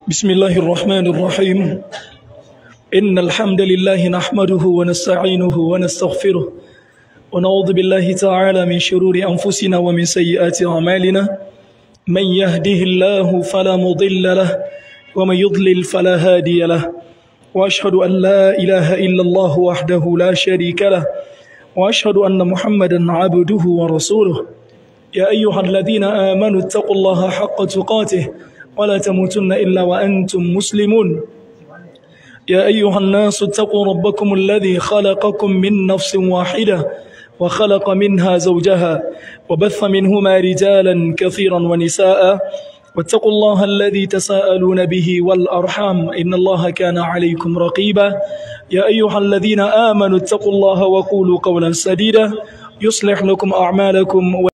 بسم الله الرحمن الرحيم إن الحمد لله نحمده ونستعينه ونستغفره ونعوذ بالله تعالى من شرور أنفسنا ومن سيئات أعمالنا من يهده الله فلا مضل له ومن يضلل فلا هادي له وأشهد أن لا إله إلا الله وحده لا شريك له وأشهد أن محمدا عبده ورسوله يا أيها الذين آمنوا اتقوا الله حق تقاته ولا تموتن إلا وأنتم مسلمون يا أيها الناس اتقوا ربكم الذي خلقكم من نفس واحدة وخلق منها زوجها وبث منهما رجالا كثيرا ونساء واتقوا الله الذي تساءلون به والأرحام إن الله كان عليكم رقيبا يا أيها الذين آمنوا اتقوا الله وقولوا قولا سديدا يصلح لكم أعمالكم و...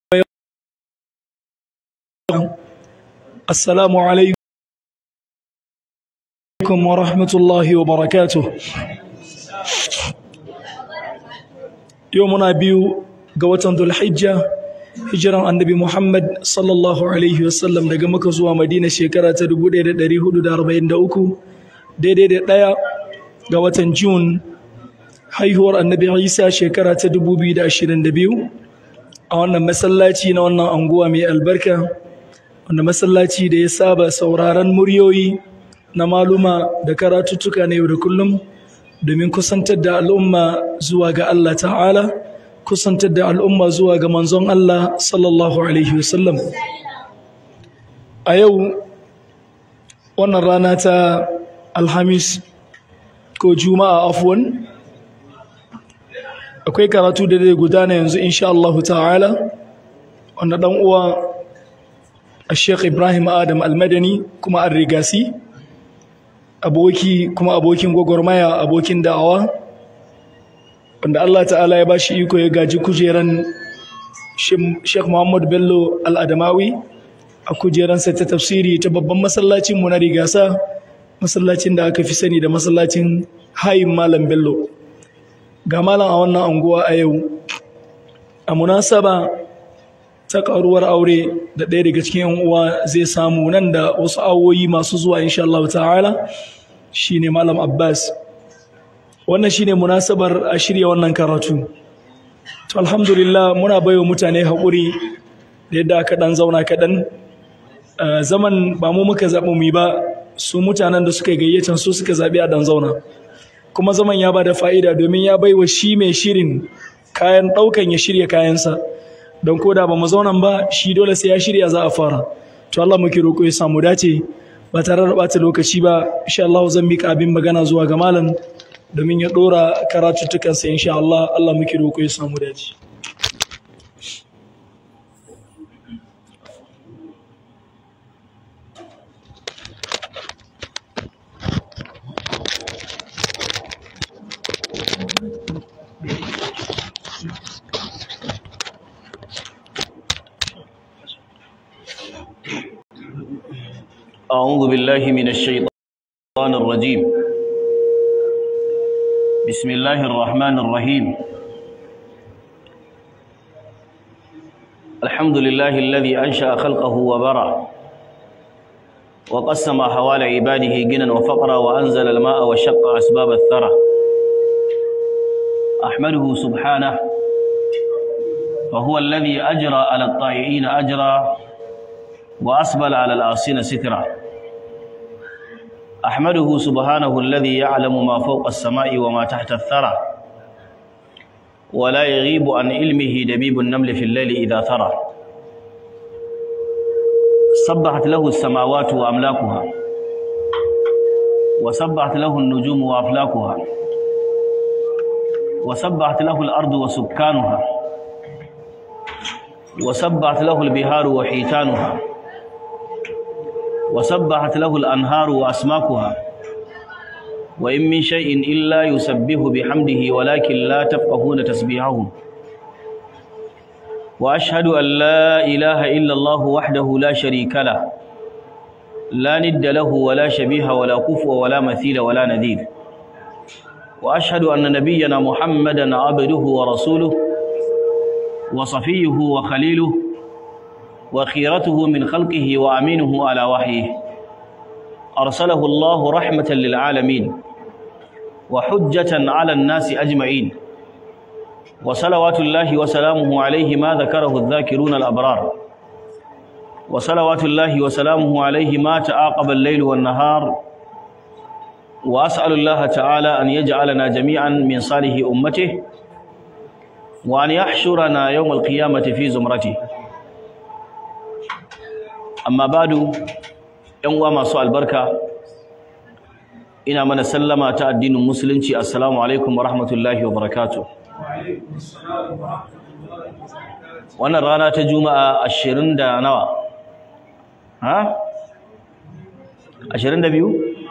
السلام عليكم ورحمة الله وبركاته يومنا بيو قوة ذو الحجة hijiran annabi Muhammad sallallahu Alaihi wasallam daga maka zuwa Madina shekara ta 1443 daidai da ɗaya ga watan Jun haihuwar annabi Isa shekara ta 2022 a wannan masallaci na wannan anguwa mai albarka wanda masallaci da ya saba sauraron muryoyi na maluma da karatuttuka na yau da kullum domin kusantar da al'umma zuwa ga Allah ta'ala kusantar da al'umma zuwa ga manzon Allah sallallahu Alaihi wasallam. A yau, wannan rana ta Alhamis ko Juma'a afuwan, akwai karatu da zai gudana yanzu insha Allah ta'ala, wanda ɗan uwa a Sheikh Ibrahim Adam Almadani kuma an rigasi, aboki kuma abokin gwagwarmaya abokin da'awa. wanda Allah ta'ala ya ba shi iko ya gaji kujeran Sheikh Muhammad Bello Al-Adamawi a kujeransa ta tafsiri ta babban masallacin mu na rigasa masallacin da aka fi sani da masallacin hayin Malam Bello ga malam a wannan anguwa a yau a munasaba ta karuwar aure da ɗaya daga cikin yan uwa zai samu nan da wasu awoyi masu zuwa insha Allah ta'ala shine Malam Abbas wannan shine munasabar a shirya wannan karatu to alhamdulillah muna baiwa mutane haƙuri da yadda aka ɗan zauna kaɗan zaman ba mu muka zaɓi mu ba su mutanen da suka gayyatan su suka zaɓi a ɗan zauna kuma zaman ya ba da fa'ida domin ya baiwa shi mai shirin kayan ɗaukan ya shirya kayansa don ko da ba mu zaunan ba shi dole sai ya shirya za a fara to Allah muke roƙo ya samu dace ba tare da ɓata lokaci ba insha Allah zan mika abin magana zuwa ga malam domin ya ɗora karatuttukansa insha Allah Allah muke roƙo ya samu dace. أعوذ بالله من الشيطان الرجيم بسم الله الرحمن الرحيم الحمد لله الذي أنشأ خلقه وبرع وقسم حوال عباده جنا وفقرا وأنزل الماء وشق أسباب الثرى أحمده سبحانه فهو الذي أجرى على الطائعين أجرا وأسبل على العاصين سترا أحمده سبحانه الذي يعلم ما فوق السماء وما تحت الثرى ولا يغيب عن علمه دبيب النمل في الليل إذا ثرى سبحت له السماوات وأملاكها وسبحت له النجوم وأفلاكها وسبحت له الأرض وسكانها وسبحت له البهار وحيتانها وسبحت له الأنهار وأسماكها وإن من شيء إلا يسبح بحمده ولكن لا تفقهون تسبيحهم وأشهد أن لا إله إلا الله وحده لا شريك له لا ند له ولا شبيه ولا كفو ولا مثيل ولا نذير وأشهد أن نبينا محمدا عبده ورسوله وصفيه وخليله وخيرته من خلقه وأمينه على وحيه أرسله الله رحمة للعالمين وحجة على الناس أجمعين وصلوات الله وسلامه عليه ما ذكره الذاكرون الأبرار وصلوات الله وسلامه عليه ما تعاقب الليل والنهار وأسأل الله تعالى أن يجعلنا جميعا من صالح أمته وأن يحشرنا يوم القيامة في زمرته amma badu yan uwa masu albarka ina mana sallama ta addinin musulunci assalamu alaikum wa rahmatullahi wa barakatuh wannan rana ta juma'a ashirin da nawa ha ashirin da biyu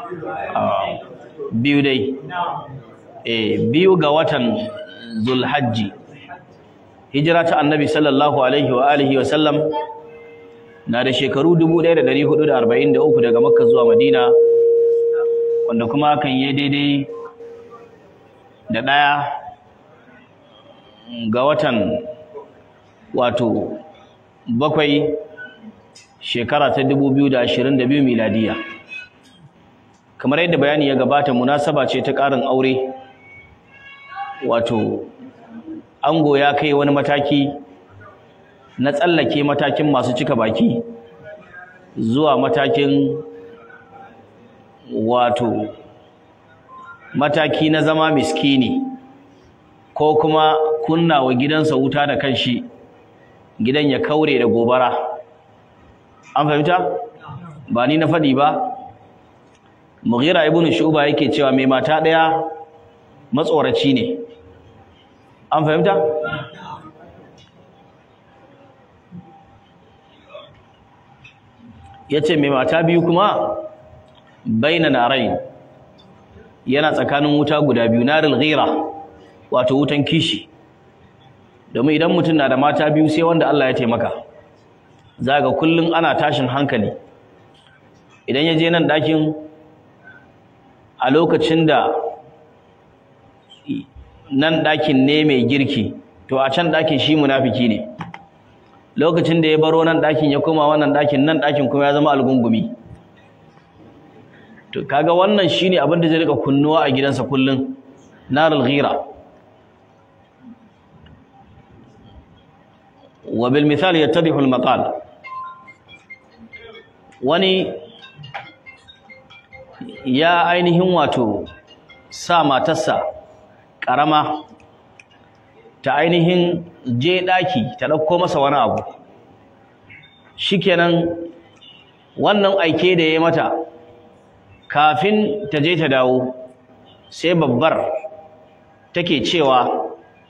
biyu dai eh biyu ga watan zulhajji hijira ta annabi sallallahu alaihi wa alihi wa sallam na da shekaru 1443 daga makka zuwa madina wanda kuma kan yi daidai da ɗaya ga watan wato bakwai shekara ta 2022 miladiya kamar yadda bayani ya gabata munasaba ce ta ƙarin aure wato ango ya kai wani mataki na tsallake matakin masu cika baki zuwa matakin wato mataki na zama miskini ko kuma kunna wa gidansa wuta da kanshi gidan ya kaure da gobara an fahimta ba ni na faɗi ba mughira ibn shuba yake cewa mai mata ɗaya matsoraci ne an fahimta ya ce mai mata biyu kuma baina narai yana tsakanin wuta guda biyu naril ghira wato wutan kishi domin idan mutum na da mata biyu sai wanda Allah ya taimaka zaga kullun ana tashin hankali idan ya je nan ɗakin a lokacin da nan ɗakin ne mai girki to a can ɗakin shi munafiki ne lokacin da ya baro nan ɗakin ya koma wannan ɗakin nan ɗakin kuma ya zama algungumi to kaga wannan shine abin da zai rika kunnuwa a gidansa kullun narul ghira wa bil misal yattadihu al maqal wani ya ainihin wato sa matarsa karama ta ainihin je ɗaki ta ɗauko masa wani abu shikenan wannan aike da ya mata kafin ta je ta dawo sai babbar take cewa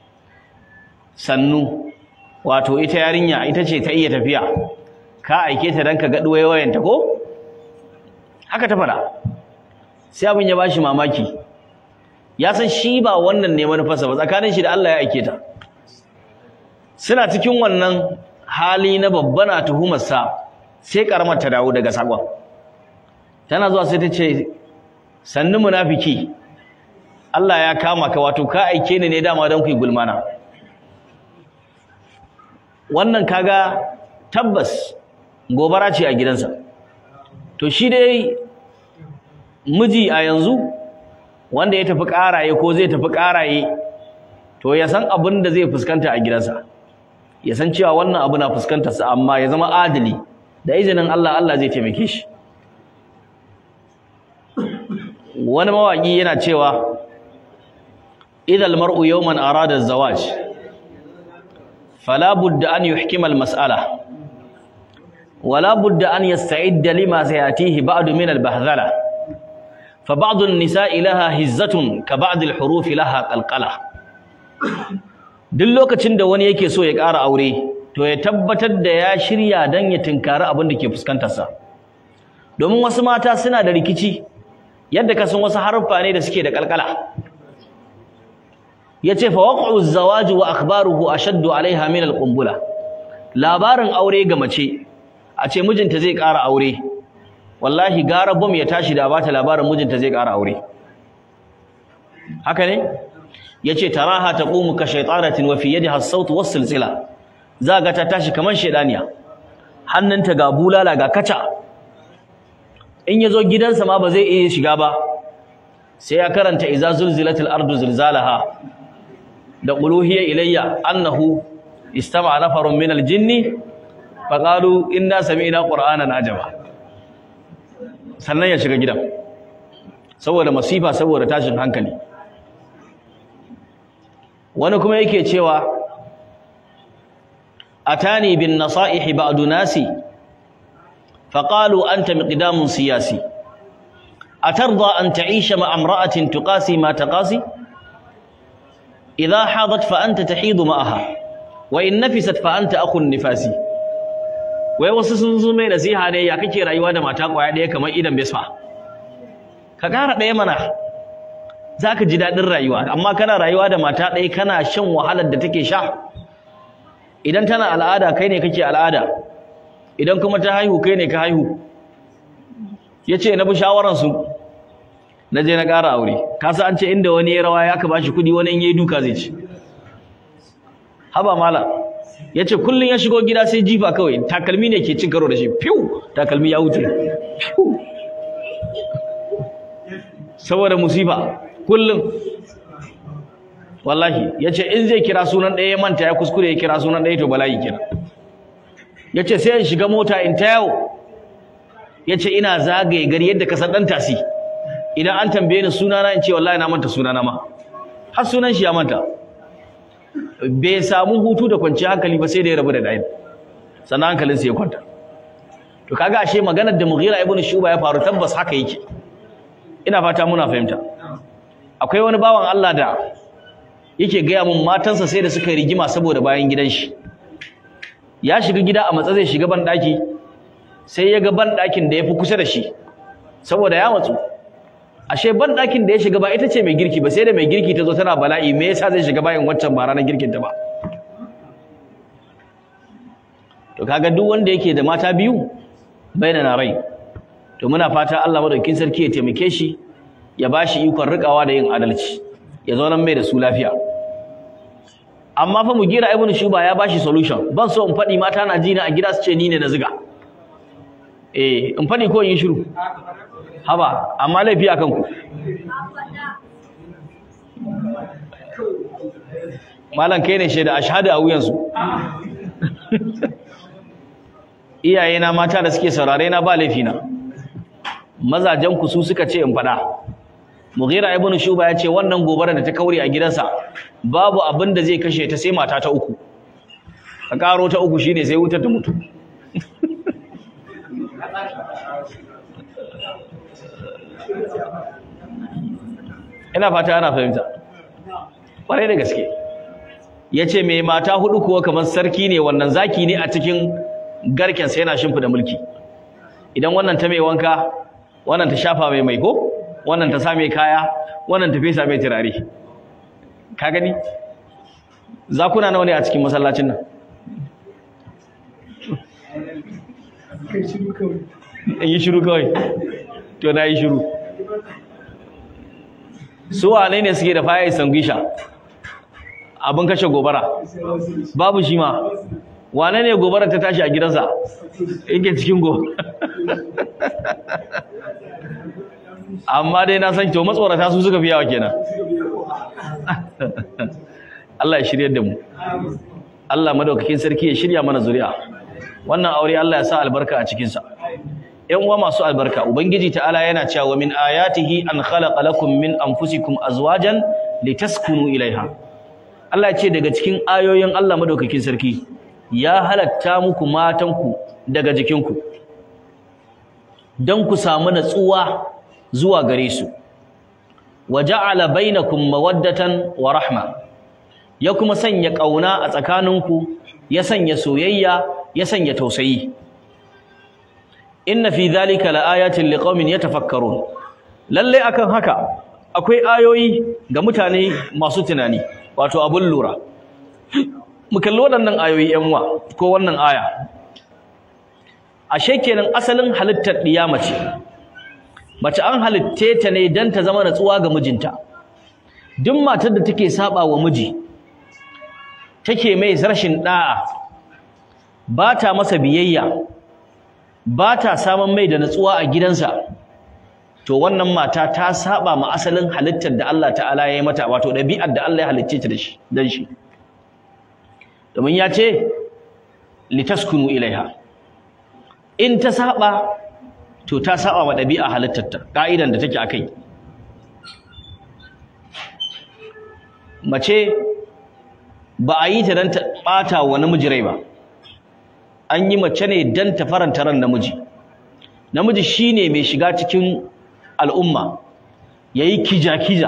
sannu wato ita yarinya ita ce ta iya tafiya ka aike ta don ka ga wayanta ko haka ta fara sai abin ya bashi mamaki ya san shi ba wannan ne manufarsa ba tsakanin shi da Allah ya aike ta suna cikin wannan hali na babba na tuhumarsa sai karamar ta dawo daga sakon tana zuwa sai ta ce sannu munafiki Allah ya kama ka wato ka aike ni ne dama don ku yi gulmana wannan kaga tabbas gobara ce a gidansa to shi dai miji a yanzu wanda ya tafi ƙaraye ko zai tafi ƙaraye to ya san abin da zai fuskanta a gidansa ya san cewa wannan abu na fuskantarsa amma ya zama adali da izinin Allah Allah zai taimake shi wani mawaƙi yana cewa idal mar'u yawman arada zawaj fala budda an yuhkima al-mas'ala wala budda an yasta'idda lima sayatihi ba'du min al-bahdhala fa ba'd an-nisa'i laha hizzatun ka ba'd al-huruf laha qalqala duk lokacin da wani yake so ya ƙara aure to ya tabbatar da ya shirya dan ya tinkari abin da ke fuskantarsa domin wasu mata suna da rikici yadda ka san wasu haruffa ne da suke da kalkala yace fa waqa'u az-zawaj wa akhbaruhu ashaddu 'alayha min al-qumbula labarin aure ga mace a ce mijinta zai ƙara aure wallahi gara bom ya tashi da bata labarin mijinta zai ƙara aure haka ne yace taraha taqumu ka shaytanatin wa fi yadiha as-sawt was-silsila zaga ta tashi kaman shedaniya hannunta ga bulala ga kaca in yazo gidansa ma ba zai iya shiga ba sai ya karanta iza zulzilatil ardu zilzalaha da uluhiyya ilayya annahu istama'a nafarun minal jinni faqalu inna sami'na qur'anan ajaba sannan ya shiga gidan saboda masifa saboda tashin hankali wani kuma yake cewa atani bin nasaihi ba'du nasi faqalu anta miqdamun siyasi atarda an ta'isha ma imra'atin tuqasi ma taqasi idha hadat fa anta tahidu ma'aha wa in nafisat fa anta akhun nifasi wai wasu sun zo mai nasiha ne ya kake rayuwa da mata kwaya ɗaya kamar idan besfa ka ƙara ɗaya mana za ka ji daɗin rayuwa amma kana rayuwa da mata ɗaya kana shan wahalar da take sha idan tana al'ada kai ne kake al'ada idan kuma ta haihu kai ne ka haihu ya ce na bi shawararsu na je na ƙara aure kasa an ce inda wani ya rawa ya ka ba shi kuɗi wani in yi duka zai ci haba mala ya ce kullum ya shigo gida sai jifa kawai takalmi ne ke cin karo da shi fiw takalmi ya wuce fiw saboda musifa kullum wallahi ya ce in zai kira sunan ɗaya ya manta ya kuskure ya kira sunan ɗaya to bala'i kira ya ce sai in shiga mota in ta yawo ya ce ina zagaye gari yadda ka san ɗan tasi idan an tambaye ni sunana in ce wallahi na manta sunana ma har sunan shi ya manta bai samu hutu da kwanciyar hankali ba sai da ya rabu da ɗayan sannan hankalinsa ya kwanta to kaga ashe maganar da Mughira ibn Shuba ya faru tabbas haka yake ina fata muna fahimta akwai wani bawan Allah da yake gaya mun matansa sai da suka yi rigima saboda bayan gidan shi ya shiga gida a matsa zai shiga ban daki sai ya ga ban dakin da yafi kusa da shi saboda ya matsu ashe ban dakin da ya shiga ba ita ce mai girki ba sai da mai girki ta zo tana bala'i me yasa zai shiga bayan waccan ba ranar girkin ta ba to kaga duk wanda yake da mata biyu na rai to muna fata Allah madaukakin sarki ya taimake shi ya bashi ikon rikawa da yin adalci ya zo nan mai da su lafiya amma fa mugira ibnu shuba ya bashi solution ban so in fadi mata na jina a gida su ce ni ne na ziga eh in fadi ko in yi shiru haba amma laifi akan ku malam kai ne shaida ashhadu a wuyansu iyayena mata da suke saurare na ba laifi na mazajen ku su suka ce in faɗa Mughira ibn Shuba ya ce wannan gobara da ta kaure a gidansa babu abin da zai kashe ta sai mata ta uku ka karo ta uku shine sai wutar ta mutu ina fata ana fahimta ƙwarai da gaske yace mai mata hudu kuwa kamar sarki ne wannan zaki ne a cikin garken sa yana shimfida mulki idan wannan ta mai wanka wannan ta shafa mai mai ko wannan ta sa mai kaya wannan ta fesa mai turare ka gani zakuna nawa ne a cikin masallacin nan in yi shiru kawai to na yi shiru su wane ne suke da faya sangisha abin kashe gobara babu shi ma wane ne gobara ta tashi a gidansa yake cikin go amma dai na san to matsorata su suka fi yawa kenan Allah ya shiryar da mu Allah madaukakin sarki ya shirya mana zuri'a wannan aure Allah ya sa albarka a cikin sa ƴan uwa masu albarka ubangiji ta'ala yana cewa min ayatihi an khalaqa lakum min anfusikum azwajan litaskunu ilaiha Allah ya ce daga cikin ayoyin Allah madaukakin sarki ya halatta muku matanku daga jikinku don ku samu natsuwa zuwa gare su wa ja'ala bainakum mawaddatan wa rahma ya kuma sanya kauna a tsakaninku ya sanya soyayya ya sanya tausayi inna fi dhalika laayatin liqaumin yatafakkarun lalle akan haka akwai ayoyi ga mutane masu tunani wato abun lura mu kalli waɗannan ayoyi yan uwa ko wannan aya ashe kenan asalin halittar ɗiya mace mace an halitte ta ne dan ta zama natsuwa ga mijinta duk matar da take saba wa miji take mai rashin da'a ba ta masa biyayya ba ta samun mai da natsuwa a gidansa to wannan mata ta saba ma asalin halittar da Allah ta'ala ya yi mata wato ɗabi'ar da Allah ya halicce ta da shi dan shi domin ya ce litaskunu ilaiha in ta saba to ta saba wa ɗabi'a halittarta ka'idan da take akai mace ba a yi ta dan ta bata wa namiji rai ba an yi mace ne dan ta faranta ran namiji namiji shine mai shiga cikin al'umma yayi kija-kija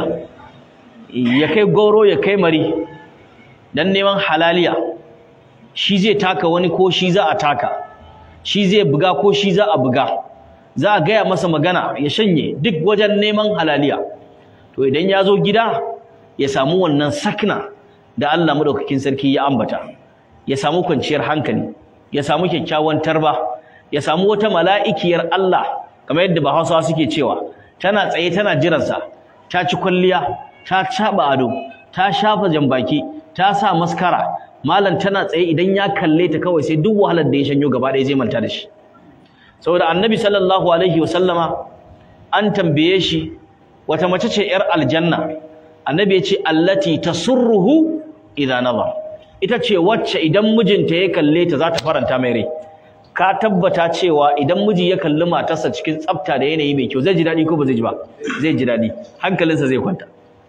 ya kai goro ya kai mari dan neman halaliya shi zai taka wani ko shi za a taka shi zai buga ko shi za a buga za a gaya masa magana ya shanye duk wajen neman halaliya to idan ya zo gida ya samu wannan sakna da Allah madaukakin sarki ya ambata ya samu kwanciyar hankali ya samu kyakkyawan tarba ya samu wata mala'ikiyar Allah kamar yadda Bahausawa suke cewa tana tsaye tana jiransa ta ci kwalliya ta caba ado ta shafa jambaki ta sa maskara malam tana tsaye idan ya kalle ta kawai sai duk wahalar da ya shanyo gaba ɗaya zai manta da shi saboda annabi sallallahu alaihi wasallama an tambaye shi wata mace ce yar aljanna annabi ya ce allati tasurruhu idza nazar ita ce wacce idan mijinta ya kalle ta za ta faranta mai rai ka tabbata cewa idan miji ya kalli matarsa cikin tsafta da yanayi mai kyau zai ji daɗi ko ba zai ji ba zai ji daɗi hankalinsa zai kwanta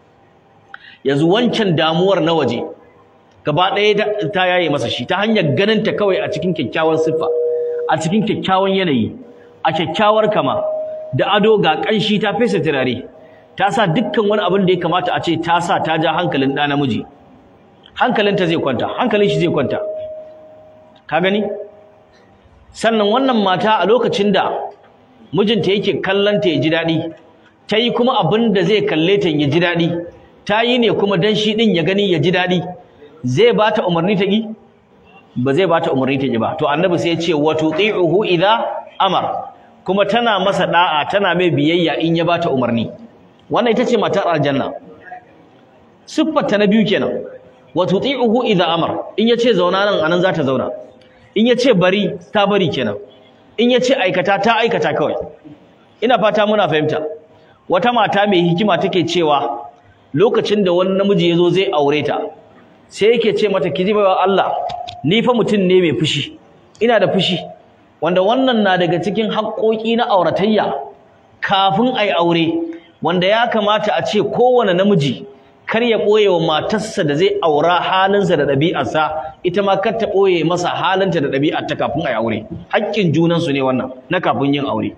yanzu wancan damuwar na waje gaba ɗaya ta yaye masa shi ta hanyar ganin ta kawai a cikin kyakkyawan siffa a cikin kyakkyawan yanayi a kyakkyawar kama da ado ga ƙanshi ta fesa turare ta sa dukkan wani abin da ya kamata a ce ta sa ta ja hankalin ɗa namiji hankalinta zai kwanta hankalin shi zai kwanta ka gani sannan wannan mata a lokacin da mijinta yake kallon ta ya ji daɗi ta yi kuma abin da zai kalle ta ya ji daɗi ta yi ne kuma dan shi ɗin ya gani ya ji daɗi zai ba ta umarni ta ƙi ba zai ba ta umarni ta ƙi ba to annabi sai ya ce wa tuti'uhu idza amar kuma tana masa da'a tana mai biyayya in ya ba ta umarni wannan ita ce matar aljanna siffar ta na biyu kenan wa tuti'uhu idza amar in ya ce zauna nan anan za ta zauna in ya ce bari ta bari kenan in ya ce aikata ta aikata kawai ina fata muna fahimta wata mata mai hikima take cewa lokacin da wani namiji ya zo zai aure ta sai yake ce mata ki ji baiwa Allah ni fa mutum ne mai fushi ina da fushi wanda wannan na daga cikin haƙoƙi na auratayya kafin ai aure wanda ya kamata a ce kowane namiji kar ya ɓoye wa matarsa da zai aura halinsa da ɗabi'arsa ita ma kar ta ɓoye masa halinta da ɗabi'arta kafin ai aure haƙƙin junansu ne wannan na kafin yin aure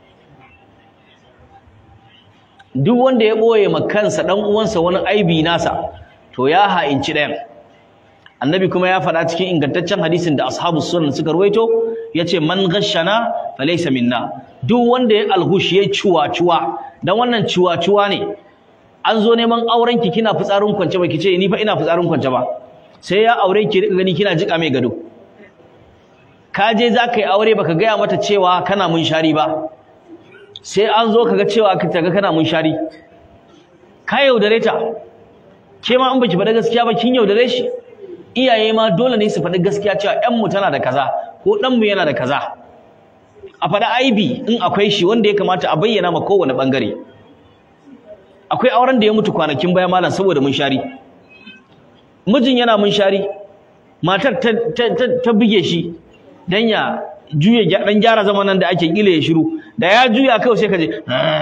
duk wanda ya ɓoye ma kansa ɗan uwansa wani aibi nasa to ya ha'inci ɗayan annabi kuma ya faɗa cikin ingantaccen hadisin da ashabu sunan suka ruwaito yace man ghashana falaysa minna duk wanda ya alhush ya ciwa-ciwa dan wannan ciwa-ciwa ne an zo neman auren ki kina fitsarin kwance ba kice ni fa ina fitsarin kwance ba sai ya aure ki rika gani kina jika mai gado ka je za ka yi aure baka gaya mata cewa kana mun shari ba sai an zo kaga cewa ka taga kana mun shari ka yaudare ta ke ma in baki faɗa gaskiya ba kin yaudare shi iyaye ma dole ne su faɗi gaskiya cewa ƴan mu tana da kaza ko ɗan mu yana da kaza a faɗi aibi in akwai shi wanda ya kamata a bayyana ma kowane ɓangare akwai auren da ya mutu kwanakin baya malam saboda mun shari mijin yana mun shari matar ta, ta, buge shi dan ya juya dan gyara zamanan da ake kila ya shiru da ya juya kawai sai ka je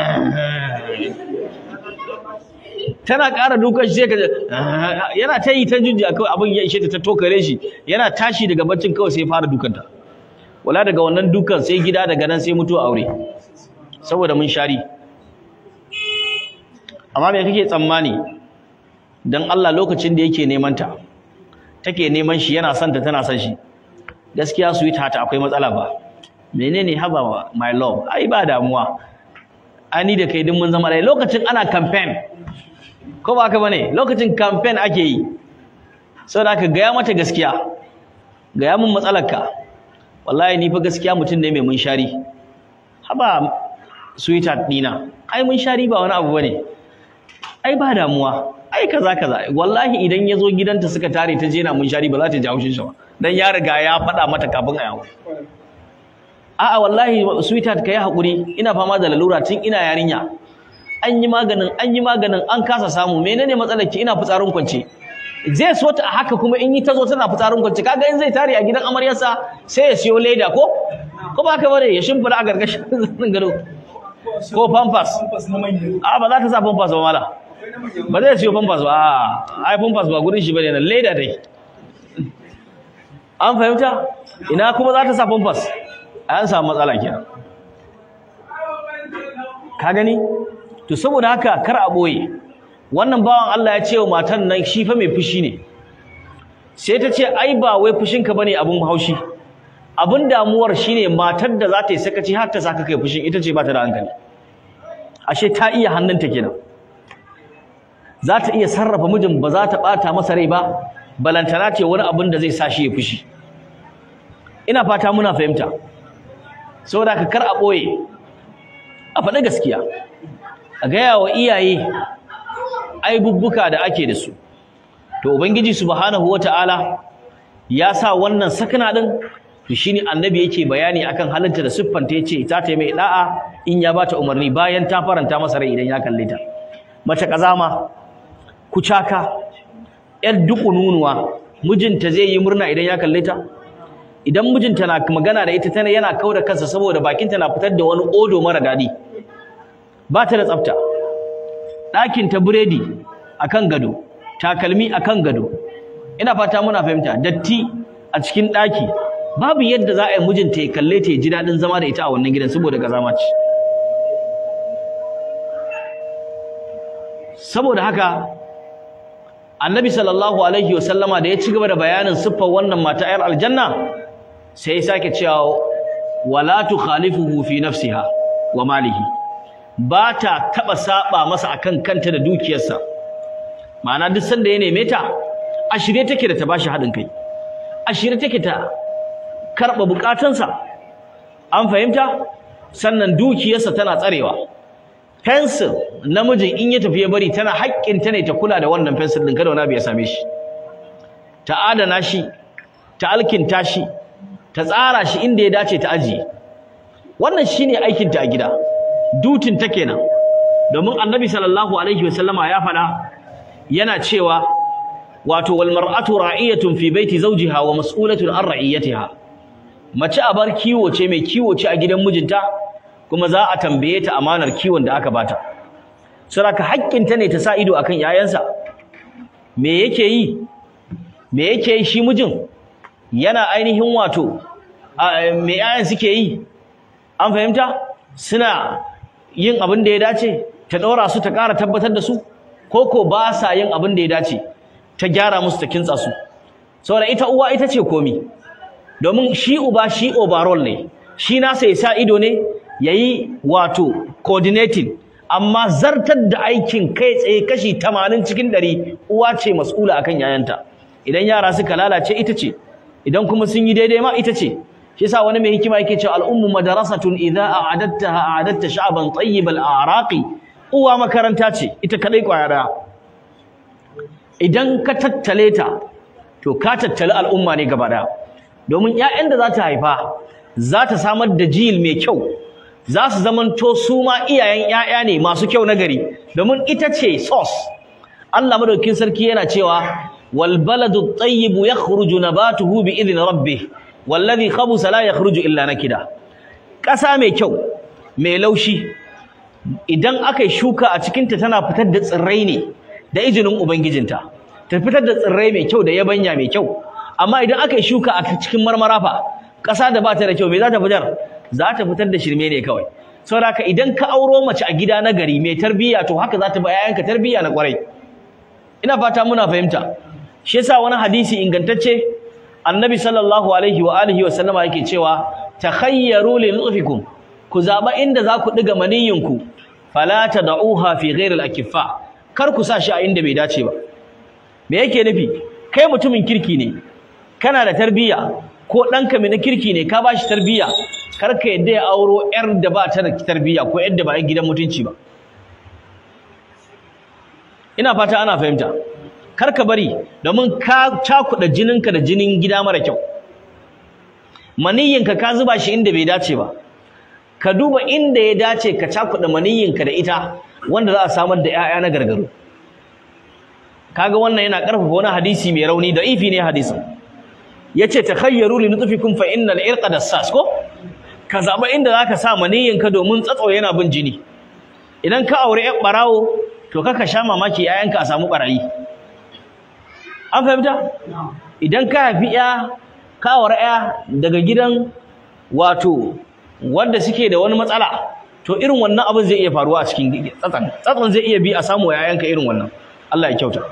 tana ƙara dukan shi sai ka yana ta yi ta jujjuya kawai abin ya ishe ta ta tokare shi yana tashi daga baccin kawai sai ya fara dukanta wala daga wannan dukan sai gida daga nan sai mutuwa aure saboda mun shari amma me kake tsammani dan Allah lokacin da yake neman ta take neman shi yana son ta tana son shi gaskiya sweetheart akwai matsala ba menene haba my love ai ba damuwa ani da kai din mun zama dai lokacin ana campaign ko ba haka bane lokacin campaign ake yi saboda haka gaya mata gaskiya gaya mun matsalarka wallahi ni fa gaskiya mutum ne mai munshari haba sweetheart dina ai munshari ba wani abu bane ai ba damuwa ai kaza kaza wallahi idan ya zo gidanta suka tare ta je na munshari ba za ta ji haushin shi ba dan ya riga ya faɗa mata kafin a yawo a'a wallahi sweetheart kai hakuri ina fama da lalura tun ina yarinya an yi maganin an yi maganin an kasa samu menene matsalar ki ina fitsarin kwance zai so ta haka kuma in yi ta zo tana fitsarin kwance kaga in zai tare a gidan amaryarsa sai ya siyo leda ko ko ba ka bare ya shimfida a gargashin gado ko pampers a ba za ta sa pampers ba mala ba zai siyo pampers ba a ai pampers ba gurin shi bane nan leda dai an fahimta ina kuma za ta sa pampers an samu matsala kenan ka gani to saboda haka kar a boye wannan bawan Allah ya ce wa matan nan shi fa mai fushi ne sai ta ce ai ba wai fushinka bane abun haushi abun damuwar shine matar da za ta yi sakaci har ta saka kai fushin ita ce ba ta da hankali ashe ta iya hannunta kenan za ta iya sarrafa mijin ba za ta bata masa rai ba balantana ce wani abin da zai sa shi ya fushi ina fata muna fahimta saboda ka kar a boye a faɗi gaskiya a gaya wa iyaye aibubbuka da ake da su to ubangiji subhanahu wataala ya sa wannan sakana din to shine annabi yake bayani akan halinta da siffanta yace ta ta mai da'a in ya bata umarni bayan ta faranta masa rai idan ya kalle ta mace kazama kucaka yar dukununuwa mijinta zai yi murna idan ya kalle ta idan mijinta na magana da ita tana yana kauda kansa saboda bakinta na fitar da wani odo mara dadi ba ta da tsafta ɗakin ta buredi akan gado takalmi akan gado ina fata muna fahimta datti a cikin ɗaki babu yadda za a yi mijinta ya kalle ta ya ji daɗin zama da ita a wannan gidan saboda gazama ce saboda haka annabi sallallahu alaihi wasallama da ya ci gaba da bayanin siffar wannan mata ayar aljanna sai ya sake cewa wala tukhalifuhu fi nafsiha wa malihi ba ta taɓa saɓa masa akan kanta da dukiyarsa ma'ana duk sanda ya neme ta a shirye take da ta bashi haɗin kai a shirye take ta karɓa buƙatunsa an fahimta sannan dukiyarsa tana tsarewa fensil namijin in ya tafi ya bari tana haƙƙinta ne ta kula da wannan fensil ɗin kada wani abu ya same shi ta adana shi ta alkinta shi ta tsara shi inda ya dace ta ajiye wannan shine aikinta a gida dutin ta kenan domin annabi sallallahu alaihi wasallama ya faɗa yana cewa wato wal mar'atu ra'iyatun fi baiti zawjiha wa mas'ulatun an ra'iyatiha mace a bar kiwo ce mai kiwo ce a gidan mijinta kuma za a tambaye ta amanar kiwon da aka bata saboda haƙƙinta ne ta sa ido akan yayansa me yake yi me yake yi shi mijin yana ainihin wato me yayan suke yi an fahimta suna yin abin da ya dace ta ɗora su ta ƙara tabbatar da su ko ko ba sa yin abin da ya dace ta gyara musu ta kintsa su saboda ita uwa ita ce komi domin shi uba shi overall ne shi nasa ya sa ido ne yayi wato coordinating amma zartar da aikin kai tsaye kashi 80 cikin 100 uwa ce mas'ula akan yayanta idan yara suka lalace ita ce idan kuma sun yi daidai ma ita ce shi yasa wani mai hikima yake cewa al'ummu madrasatun idza a'adattaha a'adatta sha'ban tayyib al'araqi uwa makaranta ce ita kadai kwaya daya idan ka tattale ta to ka tattali al'umma ne gaba daya domin ƴaƴan da za ta haifa za ta samar da jil mai kyau za su zamanto su ma iyayen ƴaƴa ne masu kyau na gari domin ita ce source Allah madaukakin sarki yana cewa wal baladu tayyibu yakhruju nabatuhu bi idni rabbih wallazi khabusa la yakhruju illa nakida ƙasa mai kyau mai laushi idan aka yi shuka a cikinta tana fitar da tsirrai ne da izinin ubangijinta ta fitar da tsirrai mai kyau da yabanya mai kyau amma idan aka yi shuka a cikin marmara fa ƙasa da ba ta da kyau me za ta fitar za ta fitar da shirme ne kawai saboda haka idan ka auro mace a gida na gari mai tarbiyya to haka za ta ba yayanka tarbiyya na kwarai ina fata muna fahimta shi yasa wani hadisi ingantacce annabi sallallahu alaihi wa alihi wa sallama yake cewa takhayyaru li nutfikum ku zaba inda za ku diga maniyinku fala tad'uha fi ghairi al-akiffa kar ku sa shi a inda bai dace ba me yake nufi kai mutumin kirki ne kana da tarbiyya ko ɗanka mai na kirki ne ka bashi tarbiyya kar ka yadda ya auro yar da ba ta da tarbiyya ko yadda ba yan gidan mutunci ba ina fata ana fahimta kar ka bari domin ka cakuɗa jininka da jinin gida mara kyau maniyyinka ka zuba shi inda bai dace ba ka duba inda ya dace ka cakuɗa maniyyinka da ita wanda za a samar da 'ya'ya na gargaro kaga wannan yana ƙarfafa wani hadisi mai rauni da ifi ne hadisin yace takhayyaru li nutfikum fa innal irqa dassas ko ka zaba inda zaka sa maniyyinka domin tsatso yana bin jini idan ka aure ƴan barawo to kaka sha mamaki 'ya'yanka a samu barayi an fahimta idan ka haifi ya kawar ya daga gidan wato wanda suke da wani matsala to irin wannan abin zai iya faruwa a cikin tsatsan tsatsan zai iya bi a samu yayanka irin wannan Allah ya kyauta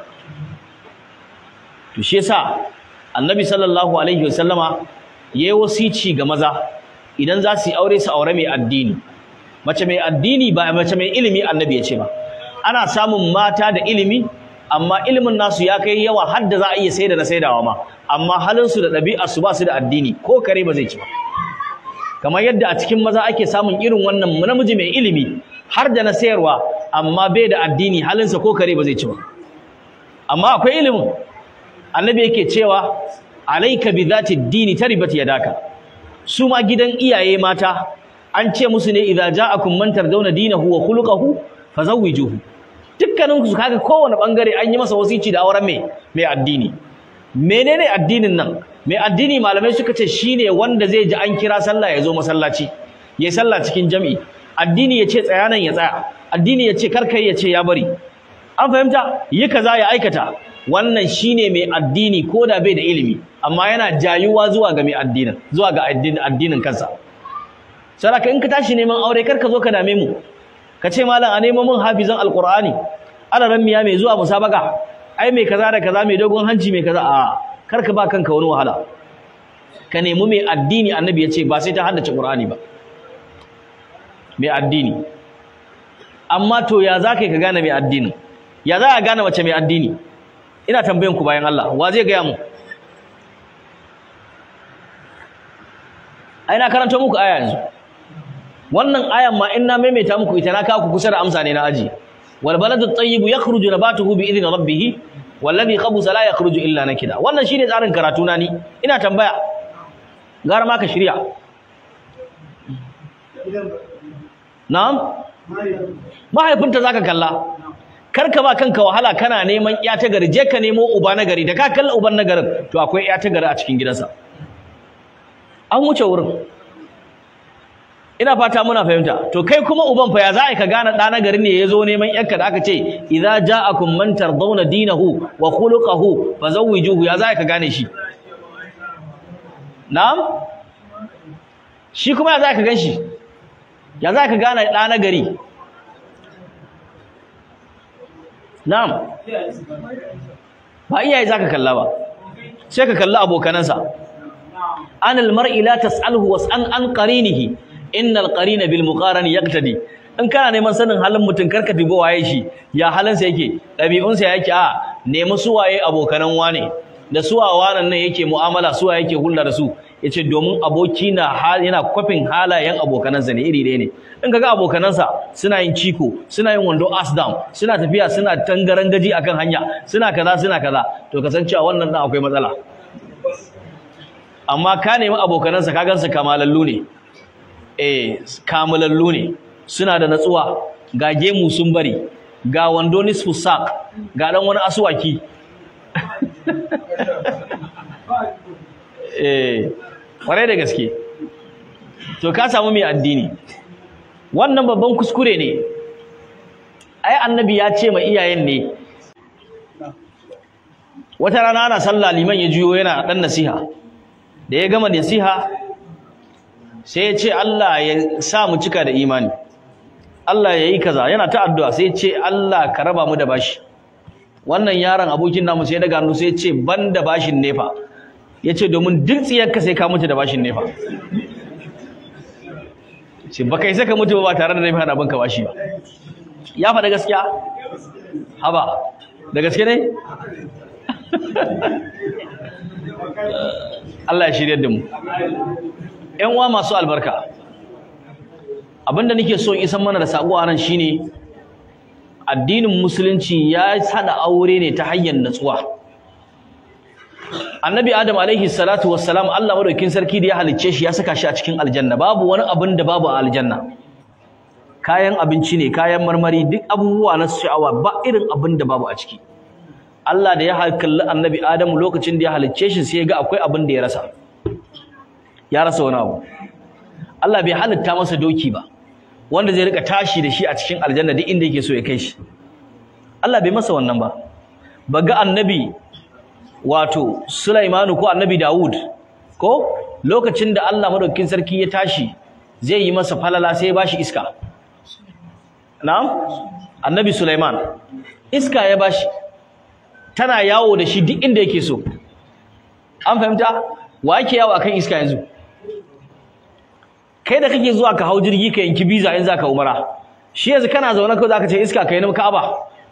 to shi yasa annabi sallallahu alaihi wasallama yayi wasici ga maza idan za su yi aure su aure mai addini mace mai addini ba mace mai ilimi annabi ya ce ba ana samun mata da ilimi amma ilimin nasu ya kai yawa har da za a iya saida na saidawa ma amma halin su da ɗabi'ar su ba su da addini ko kare ba zai ci ba kamar yadda a cikin maza ake samun irin wannan namiji mai ilimi har da na sayarwa amma bai da addini halinsa ko kare ba zai ci ba amma akwai ilimin annabi yake cewa alayka bi zati dini taribat yadaka su ma gidan iyaye mata an ce musu ne idza ja'akum man tardawna dinahu wa khuluquhu fazawwijuhu dukkanin su kaga kowane bangare an yi masa wasici da auren mai mai addini menene addinin nan mai addini malamai suka ce shine wanda zai ji an kira sallah ya zo masallaci ya sallah cikin jami'i addini ya ce tsaya nan ya tsaya addini ya ce karkai ya ce ya bari an fahimta yi kaza ya aikata wannan shine mai addini ko da bai da ilimi amma yana jayuwa zuwa ga mai addinin zuwa ga addinin kansa saraka in ka tashi neman aure kar ka zo ka dame mu ka ce malam a nemo min hafizan alqur'ani alaran miya mai zuwa musabaka ai mai kaza da kaza mai dogon hanci mai kaza a kar ka ba kanka wani wahala ka nemi mai addini annabi ya ce ba sai ta haddace qur'ani ba mai addini amma to ya za ka gane mai addini ya za a gane mace mai addini ina tambayan ku bayan Allah wa zai gaya mu ai na karanta muku aya yanzu wannan ayan ma in na maimaita muku ita na kawo ku kusa da amsa ne na aji wal baladu tayyibu yakhruju nabatuhu bi idni rabbih wallazi khabusa la yakhruju illa nakida wannan shine tsarin karatu na ni ina tambaya gara ma ka shirya na'am mahaifinta zaka kalla karka ba kanka wahala kana neman iya ta gari je ka nemo uba na gari da ka kalla uban na garin to akwai iya ta gari a cikin gidansa an wuce wurin ina fata muna fahimta to kai kuma uban fa ya za ka gane ɗa na gari ne ya zo neman yanka da aka ce idza ja'akum man tardawna dinahu wa khuluquhu fazawwijuhu ya za ka gane shi na'am shi kuma ya za ka gan shi ya za ka gane ɗa na gari na'am ba iyaye za ka kalla ba sai ka kalla abokanansa anil mar'i la tas'alhu was'an an qarinihi innal qarina bil muqarani yaqtadi in kana neman sanin halin mutum karka dubo waye shi ya halinsa yake ɗabi'unsa yake a nemi suwaye abokanan wane da suwa wanan nan yake mu'amala suwa yake hulɗa da su yace domin aboki na yana kwafin halayen abokanansa ne iri ɗaya ne in kaga abokanansa suna yin ciko suna yin wando as down suna tafiya suna tangaran gaji akan hanya suna kaza suna kaza to kasancewa wannan dan akwai matsala amma ka nemi abokanansa ka gansu kamalallu ne eh kamalallu ne suna da natsuwa ga gemu sun bari ga wando nisfu sak ga dan wani aswaki eh kwarai da gaske to ka samu mai addini wannan babban kuskure ne ai annabi ya ce ma iyayen ne wata rana ana sallah liman ya juyo yana dan nasiha da ya gama nasiha sai ya ce Allah ya sa mu cika da imani Allah ya yi kaza yana ta addu'a sai ya ce Allah ka raba mu da bashi wannan yaron abokin namu sai daga hannu sai ya ce ban da bashin nefa ya ce domin duk tsiyarka sai ka mutu da bashin nefa ce ba kai saka mutu ba tare da nefa na banka bashi ba ya faɗa gaskiya haba da gaske ne Allah ya shirya da mu ƴan uwa masu albarka abinda nake so in isan mana da sako a nan shine addinin musulunci ya hada aure ne ta hanyar natsuwa annabi adam alaihi salatu wassalam Allah madaukin sarki da ya halicce shi ya saka shi a cikin aljanna babu wani abin da babu a aljanna kayan abinci ne kayan marmari duk abubuwa na sha'awa ba irin abin da babu a ciki Allah da ya kalli annabi adam lokacin da ya halicce shi sai ya ga akwai abin da ya rasa ya rasa wani abu Allah bai halitta masa doki ba wanda zai rika tashi da shi a cikin aljanna duk inda yake so ya kai shi Allah bai masa wannan ba baga annabi wato Sulaimanu ko annabi Dawud ko lokacin da Allah madaukakin sarki ya tashi zai yi masa falala sai ya bashi iska na'am annabi Sulaiman iska ya bashi tana yawo da shi duk inda yake so an fahimta wa yake yawo akan iska yanzu kai da kake zuwa ka hau jirgi ka yanki biza in zaka umara shi yanzu kana zaune ko zaka ce iska kai na Ka'aba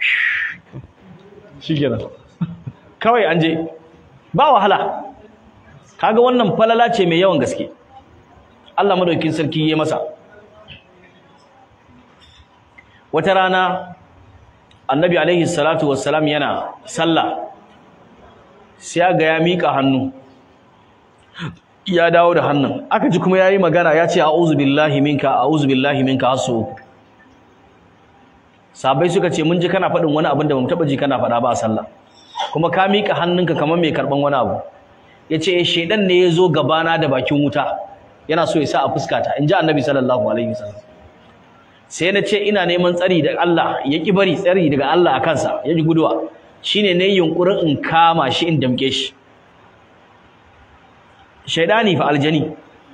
shikenan kawai an je ba wahala kaga wannan falala ce mai yawan gaske Allah madaukakin sarki ya masa wata rana annabi alaihi salatu wassalam yana sallah sai ga ya mika hannu ya dawo da hannun aka ji kuma yayi magana ya ce a'udhu billahi minka a'udhu billahi minka hasu sabai suka ce mun ji kana faɗin wani abin da bamu taba ji kana faɗa ba a sallah kuma ka mika hannunka kamar mai karban wani abu yace eh shedan ne yazo gabana da bakin wuta yana so ya sa a fuskata inji annabi sallallahu alaihi wasallam sai na ce ina neman tsari da Allah ya ki bari tsari daga Allah a kansa ya ji guduwa shine ne yunkurin in kama shi in damke shi shaidani fa aljani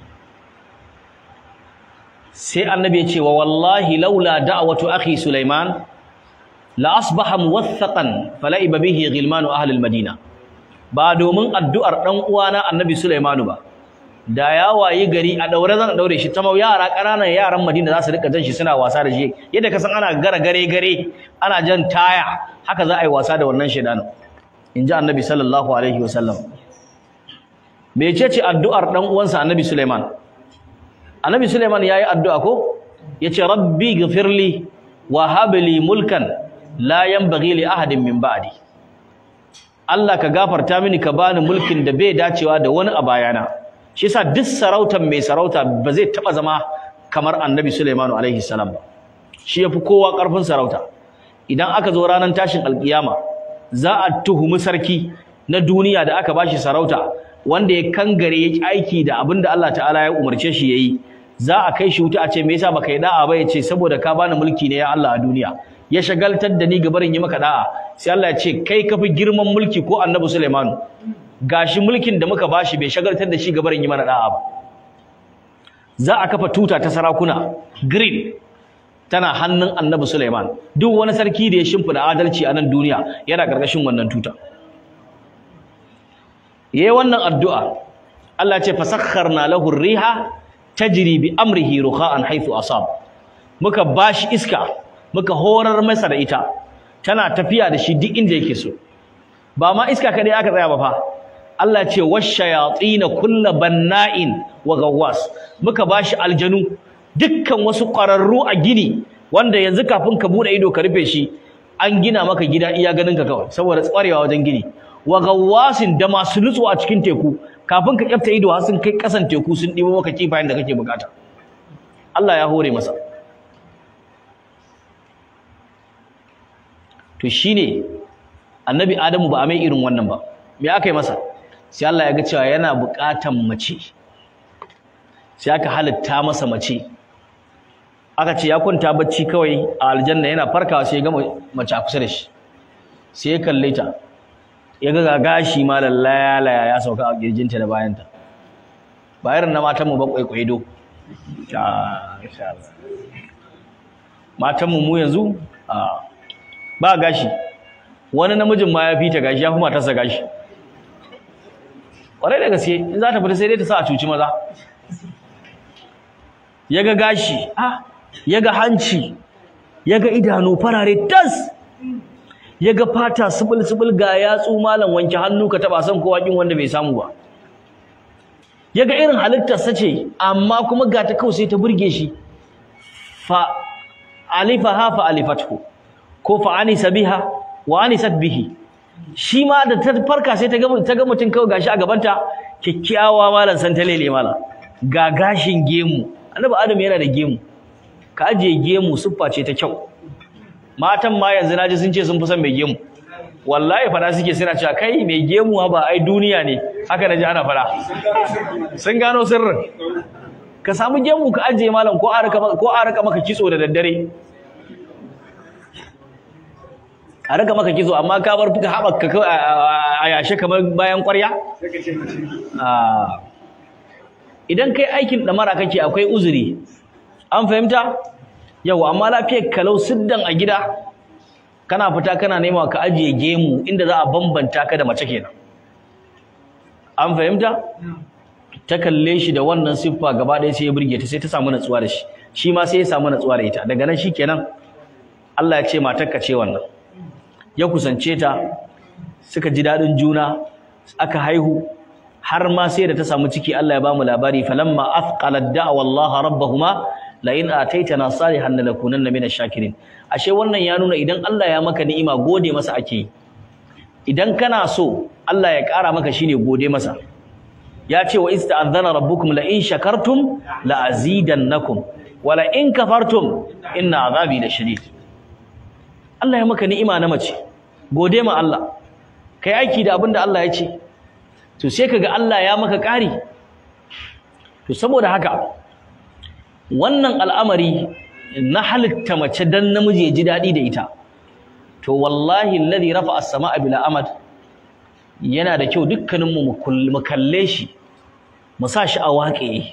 sai annabi ya ce wa wallahi laula da'watu akhi sulaiman la asbaha muwaththaqan falaiba bihi ghilmanu ahli almadina ba domin addu'ar dan uwana annabi sulaimanu ba da ya wayi gari a daure zan daure shi ta mau yara ƙananan yaran madina za su rika jan shi suna wasa da shi yadda ka san ana gara gare gare ana jan taya haka za a yi wasa da wannan shaidanin inji annabi sallallahu alaihi wasallam mecece addu'ar dan uwansa Annabi Sulaiman Annabi Sulaiman yayi addu'a ko yace rabbi ghfirli wa hab li mulkan la yanbaghi li ahadin min ba'di Allah ka gafarta mini ka bani mulkin da bai dacewa da wani a bayana shi yasa duk sarautar mai sarauta ba zai taba zama kamar Annabi Sulaiman alaihi salam ba shi yafi kowa karfin sarauta idan aka zo ranar tashin alkiyama za a tuhumi sarki na duniya da aka bashi sarauta wanda ya kangare ya aiki da abin da Allah ta'ala ya umarce shi yayi za a kai shi wuta a ce me yasa baka yi da'a ba yace saboda ka bani mulki ne ya Allah a duniya ya shagaltar da ni gabarin yi maka da'a sai Allah ya ce kai ka fi girman mulki ko Annabi Sulaiman gashi mulkin da muka bashi bai shagaltar da shi gabarin yi mana da'a ba za a kafa tuta ta sarakuna green tana hannun Annabi Sulaiman duk wani sarki da ya shimfida adalci a nan duniya yana karkashin wannan tuta yayi wannan addu'a Allah ce fasakharna lahu riha tajri bi amrihi rukha'an haythu asab muka bashi iska muka horar masa da ita tana tafiya da shi duk inda yake so ba ma iska kadai aka tsaya ba fa Allah ce washayatin kullu banna'in wa gawwas muka bashi aljanu dukkan wasu ƙwararru a gini wanda yanzu kafin ka bude ido ka rufe shi an gina maka gida iya ganin ka kawai saboda tsarewa wajen gini wa gawwasin da masu nutsuwa a cikin teku kafin ka kyafta ido har sun kai kasan teku sun ɗibo maka kifayen da kake bukata Allah ya hore masa to shine annabi Adamu ba a mai irin wannan ba me aka yi masa sai Allah ya ga cewa yana bukatan mace sai aka halitta masa mace aka ce ya kwanta bacci kawai a aljanna yana farkawa sai ya ga mace a kusa da shi sai ya kalle ta ya ga gashi ma lallaya laya ya sauka a kirjinta da bayanta ba irin na matanmu ba kwaikwaido matanmu mu yanzu ba gashi wani namijin ma ya fi ta gashi ya fi matarsa gashi ƙwarai da gaske in za ta fita sai dai ta sa a cuci maza ya ga gashi ya ga hanci ya ga idanu farare tas ya ga fata subul-subul ga yatsu malam wanke hannu ka taba san kowa kin wanda bai samu ba ya ga irin halittar sa ce amma kuma ga ta kawai sai ta burge shi fa alifaha fa alifathu ko fa anisa biha wa anisat bihi shi ma da ta farka sai ta ga ta ga mutum kawai gashi a gabanta kyakkyawa malam san talele malam ga gashin gemu annabi adam yana da gemu ka ajiye gemu siffa ce ta kyau matan ma yanzu naji sun ce sun fi son mai gemu wallahi fada suke suna cewa kai mai gemu ba ai duniya ne haka naji ana fada sun gano sirrin ka samu gemu ka ajiye malam ko a raka ko a raka maka kitso da daddare a raka maka kitso amma ka bar fuka haɓaka a yashe kamar bayan ƙwarya idan kai aikin ɗamara kake akwai uzuri an fahimta yau amma lafiyar kalau siddan a gida kana fita kana nema ka ajiye gemu inda za a bambanta ka da mace kenan an fahimta ta kalle shi da wannan siffa gaba ɗaya sai ya burge ta sai ta samu natsuwa da shi shi ma sai ya samu natsuwa da ita daga nan shikenan Allah ya ce matarka ce wannan ya kusance ta suka ji daɗin juna aka haihu har ma sai da ta samu ciki Allah ya bamu labari falamma athqalat da'wa Allah rabbahuma la in ataitana salihan lanakunanna minash shakirin ashe wannan ya nuna idan Allah ya maka ni'ima gode masa ake idan kana so Allah ya ƙara maka shine gode masa ya ce wa ista'adhana rabbukum la in shakartum la azidannakum wa la in kafartum inna azabi lashadid Allah ya maka ni'ima na mace gode ma Allah kai aiki da abin da Allah ya ce to sai kaga Allah ya maka ƙari to saboda haka wannan al'amari na halitta mace dan namiji ya ji daɗi da ita to wallahi alladhi rafa'a as-sama'a bila amad yana da kyau dukkaninmu mu kalle shi mu sa shi a waƙe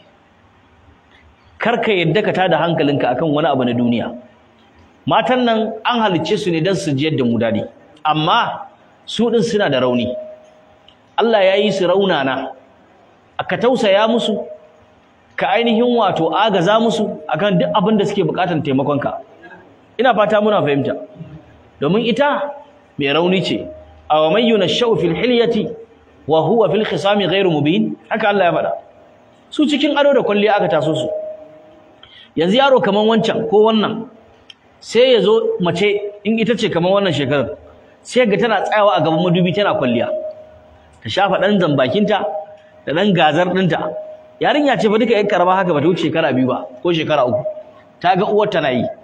karka yadda ka tada hankalinka akan wani abu na duniya matan nan an halicce su ne don su jiyar da mu daɗi amma su ɗin suna da rauni Allah ya yi su raunana ka tausaya musu ka ainihin wato agaza musu akan duk abin da suke buƙatar taimakonka ina fata muna fahimta domin ita mai rauni ce aw man yunashau fil hilyati wa huwa fil khisami ghairu mubin haka Allah ya faɗa su cikin ado da kulliya aka taso su yanzu yaro kaman wancan ko wannan sai ya zo mace in ita ce kaman wannan shekarar sai ga tana tsayawa a gaban madubi tana kulliya ta shafa dan zambakinta da dan gazar dinta yarinya ce fa duka yan karama haka bata wuce shekara biyu ba ko shekara uku ta ga uwar tana yi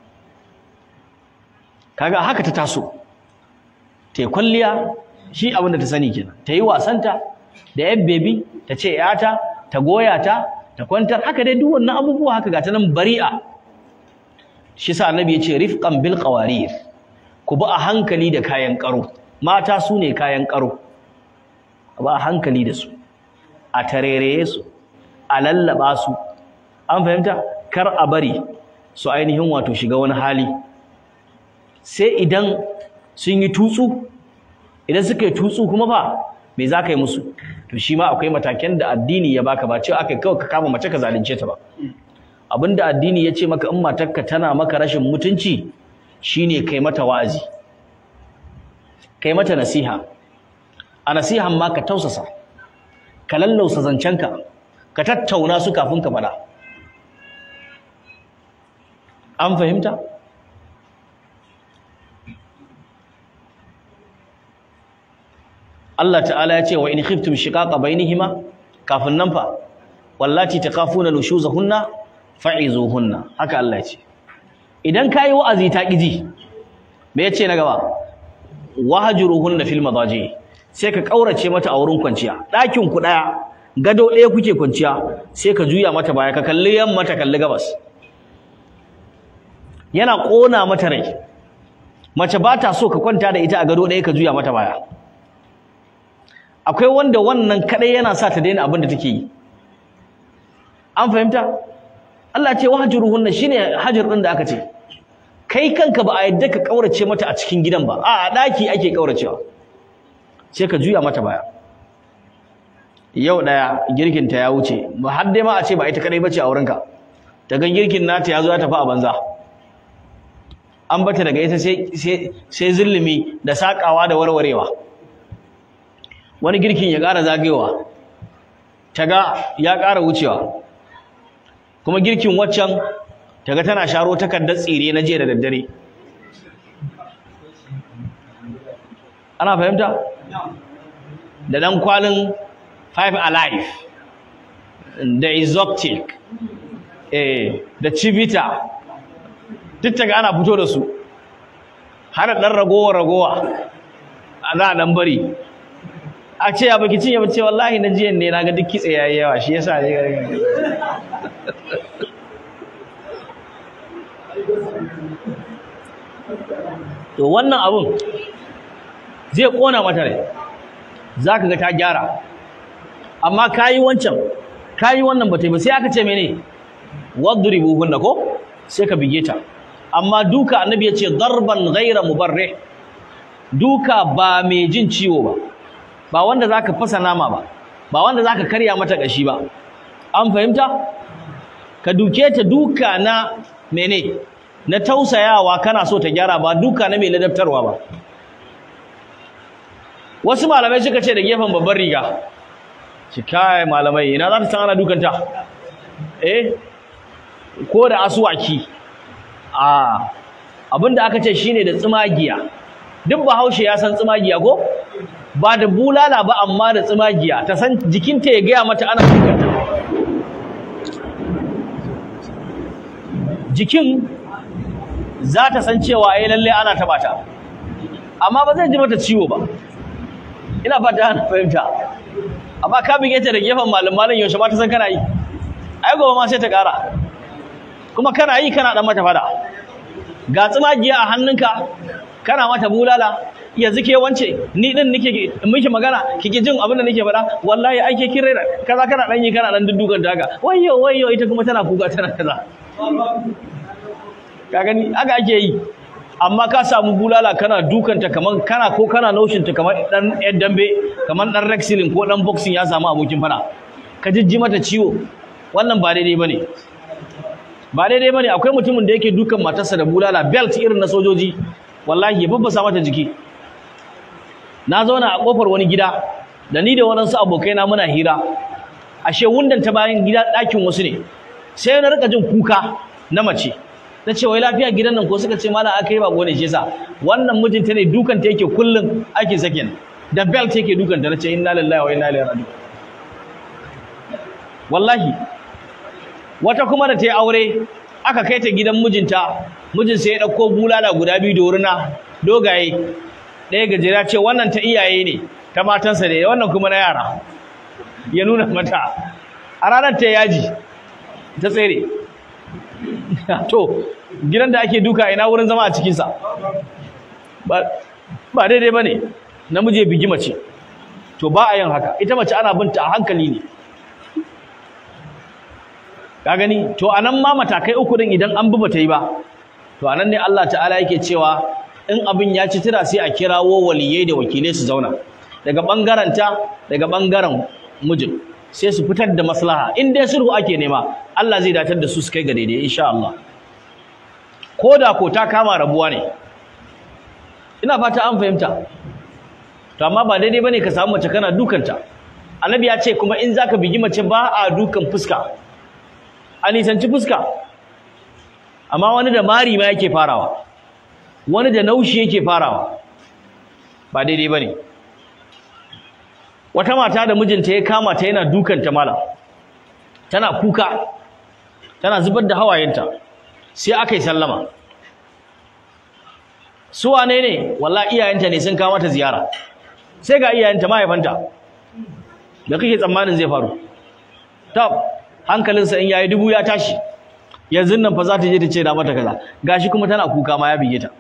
kaga haka ta taso ta yi kwalliya shi abin da ta sani kenan ta yi wasanta da yan bebi ta ce yata ta goya ta ta kwantar haka dai duk wannan abubuwa haka gata nan bari'a shi sa annabi ya ce rifqan bil qawarir ku bi a hankali da kayan karo mata su ne kayan karo ba a hankali da su a tarereye su a lallaba su an fahimta kar a bari su ainihin wato shiga wani hali sai idan sun yi tutsu idan suka yi tutsu kuma fa me za ka yi musu to shi ma akwai matakan da addini ya baka ba cewa aka kawai ka kama mace ka zalunce ta ba abinda addini ya ce maka in matarka tana maka rashin mutunci shine kai mata wa'azi kai mata nasiha a nasihan ma ka tausasa ka lallausa zancenka ka tattauna su kafin ka faɗa an fahimta Allah ta'ala ya ce wa in khiftum shiqaqa bainihima kafin nan fa wallati takafuna nushuzahunna fa'izuhunna haka Allah ya ce idan kai wa'azi ta kiji me yace na gaba wahjuruhunna fil madaji sai ka kaurace mata a wurin kwanciya ɗakin ku daya gado ɗaya kuke kwanciya sai ka juya mata baya ka kalli yamma ta kalli gabas yana kona mata rai mace ba ta so ka kwanta da ita a gado ɗaya ka juya mata baya akwai wanda wannan kadai yana sa ta daina abin da take yi an fahimta Allah ce wahjuruhunna shine hajar din da aka ce kai kanka ba a yadda ka kaurace mata a cikin gidan ba a daki ake kauracewa sai ka juya mata baya yau daya girkin ta ya wuce ba har dai ma a ce ba ita kadai bace a wurinka ta ga girkin nata ya zo ya tafi a banza an bata daga ita sai sai sai zulumi da sakawa da warwarewa wani girkin ya ƙara zagayowa ta ga ya ƙara wucewa kuma girkin waccan ta ga tana sharo takardar tsire na jiya da daddare ana fahimta da dan kwalin five alive da exotic eh da civita duk ta ana fito da su har dan ragowa ragowa a za a dan bari a ce ya baki cinye bace wallahi na jiyan ne naga duk kitse yayi yawa shi yasa ne to wannan abun zai kona mata rai zaka ga ta gyara amma kayi wancan kayi wannan bata yi ba sai aka ce mene wadribuhunna ko sai ka bige ta amma duka annabi ya ce darban ghaira mubarrih duka ba mai jin ciwo ba ba wanda zaka fasa nama ba ba wanda zaka karya mata kashi ba an fahimta ka duke ta duka na mene na tausayawa kana so ta gyara ba duka na mai ladabtarwa ba wasu malamai suka ce da gefen babban riga shi kai malamai ina za ta san ana dukanta eh ko da asuwaki a abinda aka ce shine da tsumagiya duk bahaushe ya san tsumagiya ko ba da bulala ba amma da tsumagiya ta san jikinta ya gaya mata ana dukanta jikin za ta san cewa ai lalle ana taba ta amma ba zai ji mata ciwo ba ina fata ana fahimta amma ka bige ta da gefen malam malam yaushe ma ta san kana yi ai gobe ma sai ta ƙara kuma kana yi kana dan mata fada ga tsumagiya a hannunka kana mata bulala yanzu ke wance ni din nake miki magana kike jin abin da nake faɗa wallahi ai ke kin raina kaza kana dan yi kana dan duddukan daga wayyo wayyo ita kuma tana kuka tana kaza ka gani haka ake yi amma ka samu bulala kana dukanta kaman kana ko kana naushinta kamar dan yan dambe kamar dan wrestling ko dan boxing ya samu abokin fada ka jijji mata ciwo wannan ba daidai bane ba daidai bane akwai mutumin da yake dukan matarsa da bulala belt irin na sojoji wallahi ya babbasa mata jiki na zauna a kofar wani gida da ni da waɗansu abokaina muna hira ashe wundan ta bayan gida ɗakin wasu ne sai na rika jin kuka na mace na ce wai lafiya gidan nan ko suka ce malam aka yi bako ne shi yasa wannan mijinta ne dukan ta yake kullun ake sakin da belt yake dukan ta nace inna lillahi wa inna ilaihi raji'un wallahi wata kuma da ta yi aure aka kai ta gidan mijinta mijin sai ya dauko bulala guda biyu da wurina dogaye ɗaya gajera ce wannan ta iyaye ne ta matansa ne wannan kuma na yara ya nuna mata a ranar ta yaji ta tsere to gidan da ake duka ina wurin zama a cikinsa ba daidai ba ne namiji ya bigi mace to ba a yin haka ita mace ana binta a hankali ne ka gani to anan ma matakai uku din idan an bi bata yi ba to anan ne Allah ta'ala yake cewa in abin ya ci tira sai a kirawo waliyai da wakilai su zauna daga bangaren ta daga bangaren mijin sai su fitar da maslaha in dai sulhu ake nema Allah zai datar da su su kai ga daidai insha Allah ko da ko ta kama rabuwa ne ina fata an fahimta to amma ba daidai bane ka samu mace kana dukanta annabi ya ce kuma in zaka bigi mace ba a dukan fuska a nisanci fuska amma wani da mari ma yake farawa wani da naushi yake farawa ba daidai bane wata mata da mijinta ya kama ta yana dukanta mala tana kuka tana zubar da hawayenta sai aka yi sallama su wane ne wallahi iyayenta ne sun kawo mata ziyara sai ga iyayenta mahaifanta da kake tsammanin zai faru tab hankalinsa in yayi dubu ya tashi yanzu nan fa za ta je ta ce da mata kaza gashi kuma tana kuka ma ya bige ta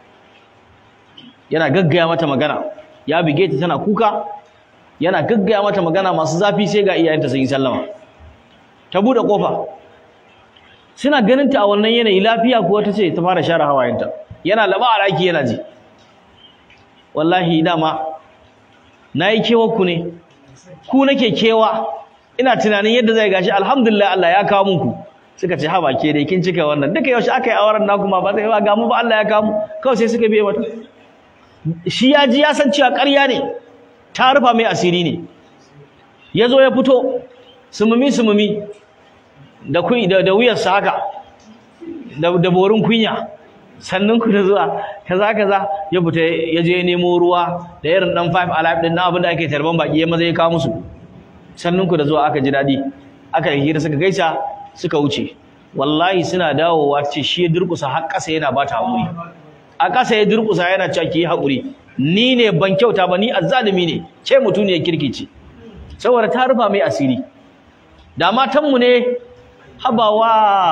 yana gaggaya mata magana ya bige ta tana kuka yana gaggaya mata magana masu zafi sai ga iyayenta sun yi sallama ta bude kofa suna ganin ta a wannan yanayi lafiya kuwa ta ce ta fara share hawayenta yana laba a raki yana ji wallahi dama nayi kewa ku ne ku nake kewa ina tunanin yadda zai gashi alhamdulillah Allah ya kawo muku suka ce ha ke dai kin cika wannan duka yaushe aka yi auren naku ma ba zai ga mu ba Allah ya kawo mu kawai sai suka biye mata shi ya ji ya san cewa ƙarya ne ta rufa mai asiri ne ya zo ya fito sumumi sumumi da da, da wuyarsa haka da, da borin kunya sannan ku da zuwa kaza kaza ya fita ya je nemo ruwa da irin dan five alive din na abin da ake tarban baki ya maza ya kawo musu sannan ku da zuwa aka ji dadi aka yi hira suka gaisa suka wuce wallahi suna dawowa ce shi ya durkusa har ƙasa yana bata haƙuri a ƙasa ya durkusa yana cewa ki yi haƙuri ni ne ban kyauta ba ni azzalimi ne ce mutuniyar kirki ce saboda ta rufa mai asiri da matanmu ne habawa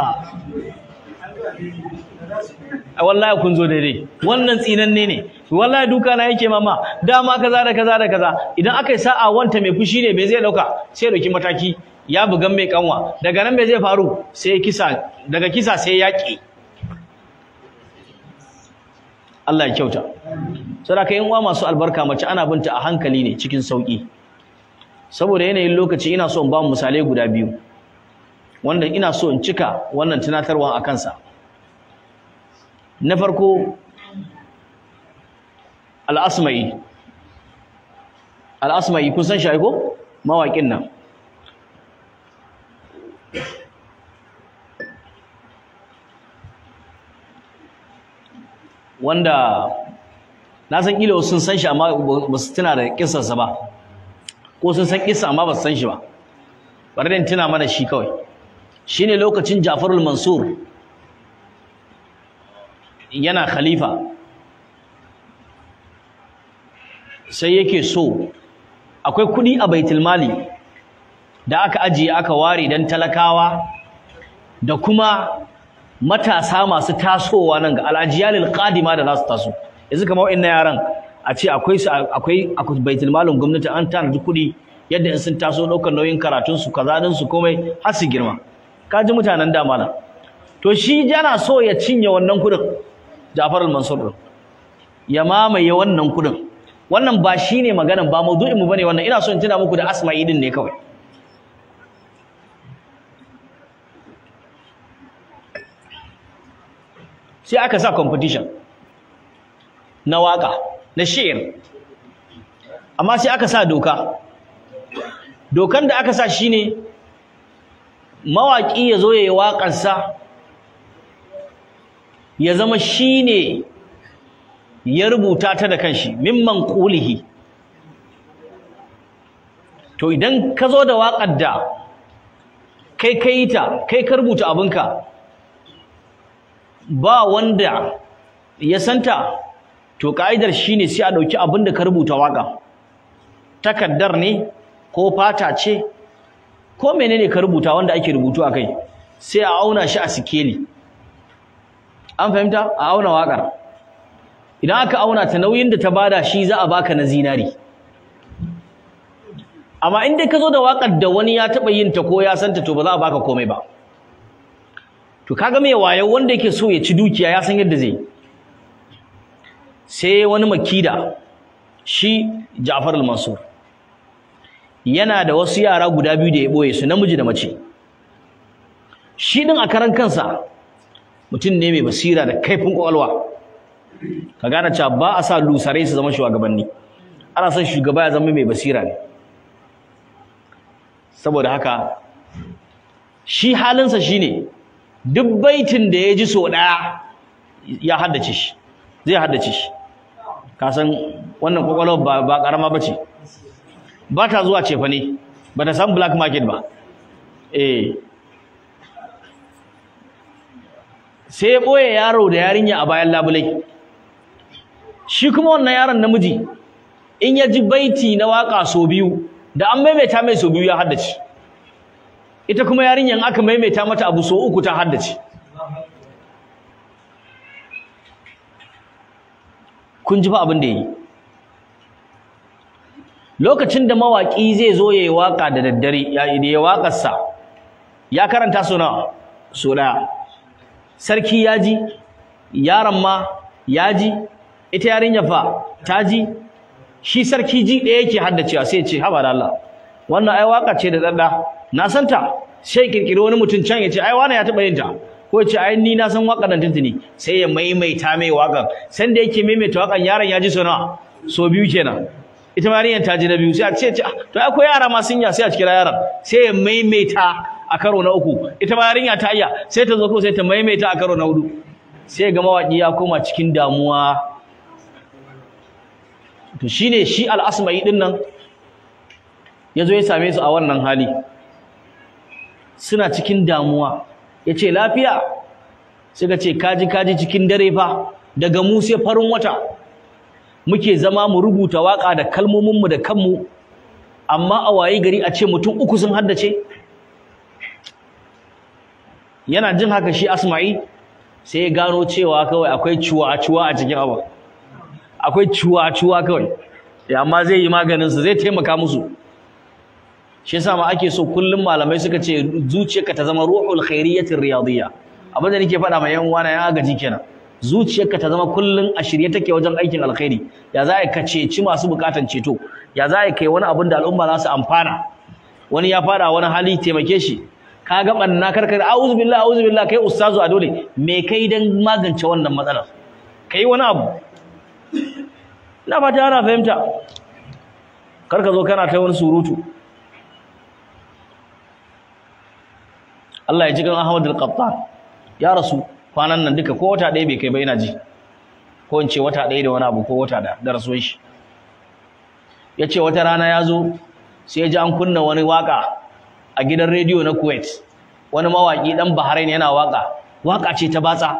a wallahi kun zo daidai wannan tsinanne ne wallahi duka na yake mama dama kaza da kaza da kaza idan aka yi sa'a wanta mai fushi ne me zai dauka sai dauki mataki ya bugan mai kanwa daga nan me zai faru sai kisa daga kisa sai yaki Allah ya kyauta saboda yin uwa masu albarka mace ana binta a hankali ne cikin sauki saboda yanayin lokaci ina so in ba mu misalai guda biyu wanda ina so in cika wannan tunatarwa a kansa na farko al'asma'i al'asma'i kun san shi ko mawaƙin nan wanda na san ilo sun san shi amma ba su tuna da kisarsa ba ko sun san kisa amma ba su san shi ba bari da tuna mana shi kawai shine lokacin Ja'farul Mansur yana khalifa sai yake so akwai kudi a baitul mali da aka ajiye aka ware dan talakawa da kuma matasa masu tasowa nan ga al'ajiyalil qadima da za su taso yanzu kamar wa'annan yaran a ce akwai su akwai akwai baitul malin gwamnati an tanadi kuɗi yadda in sun taso ɗaukar nauyin karatun su kaza din su komai har su girma ka ji mutanen da malam to shi yana so ya cinye wannan kuɗin Ja'far al-Mansur din ya mamaye wannan kuɗin wannan ba shine maganan ba maudu'in mu bane wannan ina so in tuna muku da Asma'i din ne kawai sai aka sa competition na waka na shi'ir amma sai aka sa doka dokan da aka sa shine mawaki ya zo yayi waƙarsa ya zama shine ya rubuta ta da kanshi mimman qulihi to idan ka zo da waƙar da kai kai ta kai ka rubuta abinka ba wanda ya santa to ka'idar shine sai a dauki abin da ka rubuta waka takaddar ne ko fata ce ko menene ka rubuta wanda ake rubutu akai sai a auna shi a sikeli an fahimta a auna wakar idan aka auna ta nauyin da ta bada shi za a baka na zinari amma in dai ka zo da wakar da wani ya taba yin ta ko ya santa to ba za a baka komai ba to kaga mai wayo wanda yake so ya ci dukiya ya san yadda zai sai wani makida shi Ja'far al-Mansur yana da wasu yara guda biyu da ya boye su namiji da mace shi din a karan kansa mutum ne mai basira da kaifin kwakwalwa ka gane cewa ba a sa lusarai su zama shugabanni ana son shugaba ya zama mai basira ne saboda haka shi halinsa shine duk baitin da ya ji so ɗaya ya haddace shi zai haddace shi ka san wannan kwakwalwar ba ba karama bace ba ta zuwa cefa ne ba ta san black market ba eh sai ya ɓoye yaro da yarinya a bayan labulai shi kuma wannan yaron namiji in ya ji baiti na waka so biyu da an maimaita mai so biyu ya haddace ita kuma yarinyan aka maimaita mata abu so uku ta haddace kun ji fa abin da yi lokacin da mawaki zai zo yayi waka da daddare ya yi wakar sa ya karanta so nawa so daya sarki ya ji yaron ma ya ji ita yarinya fa ta ji shi sarki ji ɗaya yake haddacewa sai ya ce haba da Allah wannan ai waka ce da dadda na san ta sai kirkiri wani mutum can ya ce ai wani ya taba yin ta ko ya ce ai ni na san waka nan tuntuni sai ya maimaita mai wakan san da yake maimaita wakan yaron ya ji so nawa so biyu kenan ita ma yarinyar ta ji na biyu sai a ce to ai ko yara ma sun ya sai a kira yaron sai ya maimaita a karo na uku ita ma yarinya ta iya sai ta zo ko sai ta maimaita a karo na hudu sai ga mawaki ya koma cikin damuwa to shine shi al-asma'i din nan yazo ya same su a wannan hali suna cikin damuwa yace lafiya suka ce kaji kaji cikin dare fa daga mu sai farin wata muke zama mu rubuta waka da kalmomin mu da kanmu amma a wayi gari a ce mutum uku sun haddace yana jin haka shi asma'i sai ya gano cewa kawai akwai cuwa-cuwa a cikin abu akwai cuwa-cuwa kawai amma zai yi maganin su zai taimaka musu shi yasa ma ake so kullum malamai suka ce zuciyarka ta zama ruhul khairiyyatir riyadiyya abin da nake faɗa ma yan uwana ya gaji kenan zuciyarka ta zama kullum a shirye take wajen aikin alkhairi ya za ka ceci masu bukatan ceto ya za kai wani abin da al'umma za su amfana wani ya fara wani hali taimake shi ka ga banna karkar a'udhu billahi a'udhu billahi kai ustazu a dole me kai dan magance wannan matsalar kai wani abu ina fata ana fahimta karka zo kana ta wani surutu Allah ya ji kan Ahmad al-Qattan ya rasu kwanan nan duka ko wata ɗaya bai kai ba ina ji ko in ce wata ɗaya da wani abu ko wata da da rasuwar shi ya ce wata rana ya zo sai ya ji an kunna wani waka a gidan rediyo na Kuwait wani mawaki dan Bahrain yana waka waka ce ta batsa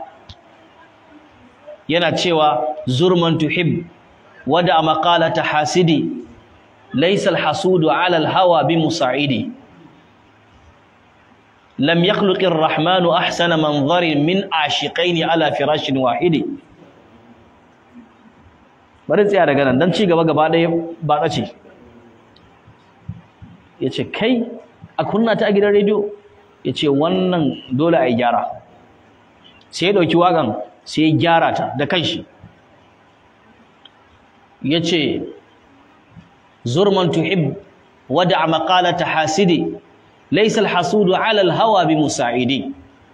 yana cewa zurman tuhib wada maqalata hasidi laysa alhasudu ala alhawa bimusa'idi lam yakhluq arrahman ahsana manzarin min ashiqaini ala firashin wahidi bari tsaya daga nan dan ci gaba gaba ɗaya ba tsace yace kai a kunna ta a gidan rediyo ya ce wannan dole a yi gyara sai ya ɗauki waƙan sai ya gyara ta da kanshi ya ce zurman tuhib wada a maƙalata hasidi laisa alhasudu ala alhawa bi musa'idi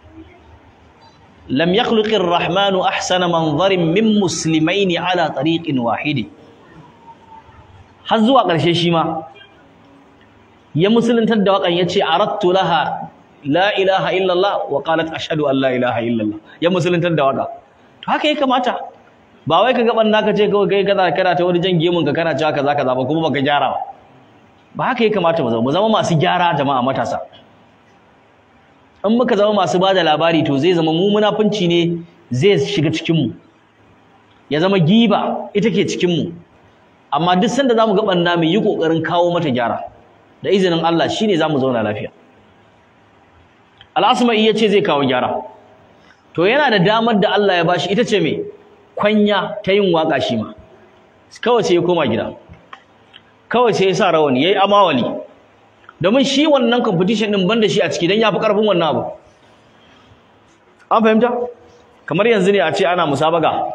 lam yakhluqi arrahmanu ahsana manzarin min muslimaini ala tariqin wahidi har zuwa ƙarshe shi ma ya musuluntar da waƙan ya ce arattu laha la ilaha illallah wa qalat ashhadu an la ilaha illallah ya musuluntar da waƙa to haka ya kamata ba wai ka gaban naka ce kawai kai kaza kana ta wani jan gemun ka kana cewa kaza kaza ba kuma baka gyara ba ba haka ya kamata mu zama mu zama masu gyara jama'a matasa in muka zama masu bada labari to zai zama mu munafunci ne zai shiga cikin mu ya zama giba ita ke cikin mu amma duk sanda zamu ga banna mu yi kokarin kawo mata gyara da izinin Allah shine zamu zauna lafiya Al-Asma'i yace zai kawo gyara to yana da damar da Allah ya bashi ita ce me kwanya ta yin waka shi ma kawai sai ya koma gida kawai sai ya sa rawani yayi amawali domin shi wannan competition din banda shi a ciki dan yafi karfin wannan abu an fahimta kamar yanzu ne a ce ana musabaga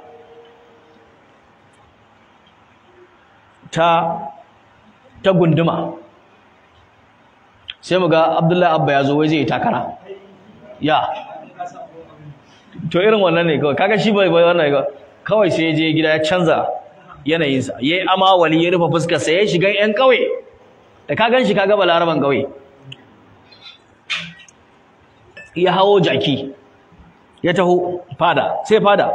ta ta gunduma sai mu ga Abdullahi Abba ya zo wai zai takara ya to irin wannan ne kawai kaga shi bai bai wannan ga kawai sai ya je gida ya canza yanayinsa yayi amawali ya rufe fuskar sa ya shiga yan kauye da ka gan shi kaga balaraban kauye ya hawo jaki ya taho fada sai fada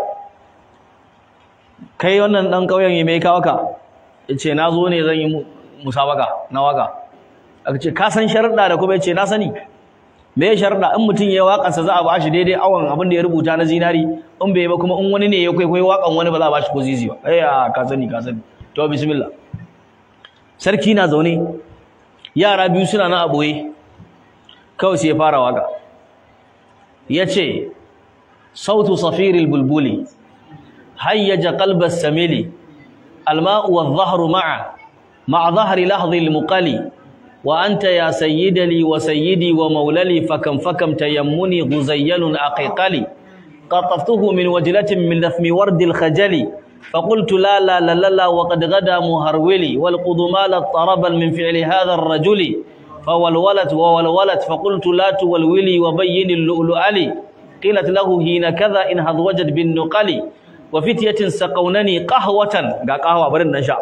kai wannan dan kauyen me kawo ka yace na zo ne zan yi musabaka na waka aka ce ka san sharuɗa da kuma yace na sani me ya sharuɗa in mutum ya waƙansa za a ba shi daidai awon abin da ya rubuta na zinari in bai ba kuma in wani ne ya kwaikwayo waƙan wani ba za a ba shi ko zizi ba ai ka sani ka sani to bismillah sarki na zaune yara biyu suna na aboye kawai sai ya fara waka yace sautu safiril bulbuli hayyaja qalbas samili alma'u wadh-dhahru ma'a ma'a dhahri lahdhi al-muqali وأنت يا سيد لي وسيدي وموللي فكم فكم تيمني غزيل أقيقلي قطفته من وجلة من لثم ورد الخجل فقلت لا لا لا لا, لا وقد غدا مهرولي والقضمال اضطربا من فعل هذا الرجل فولولت وولولت فقلت لا تولولي وبين اللؤلؤ لي قيلت له هين كذا إن هضوجت بالنقل وفتية سقونني قهوة قا قهوة برن نشاء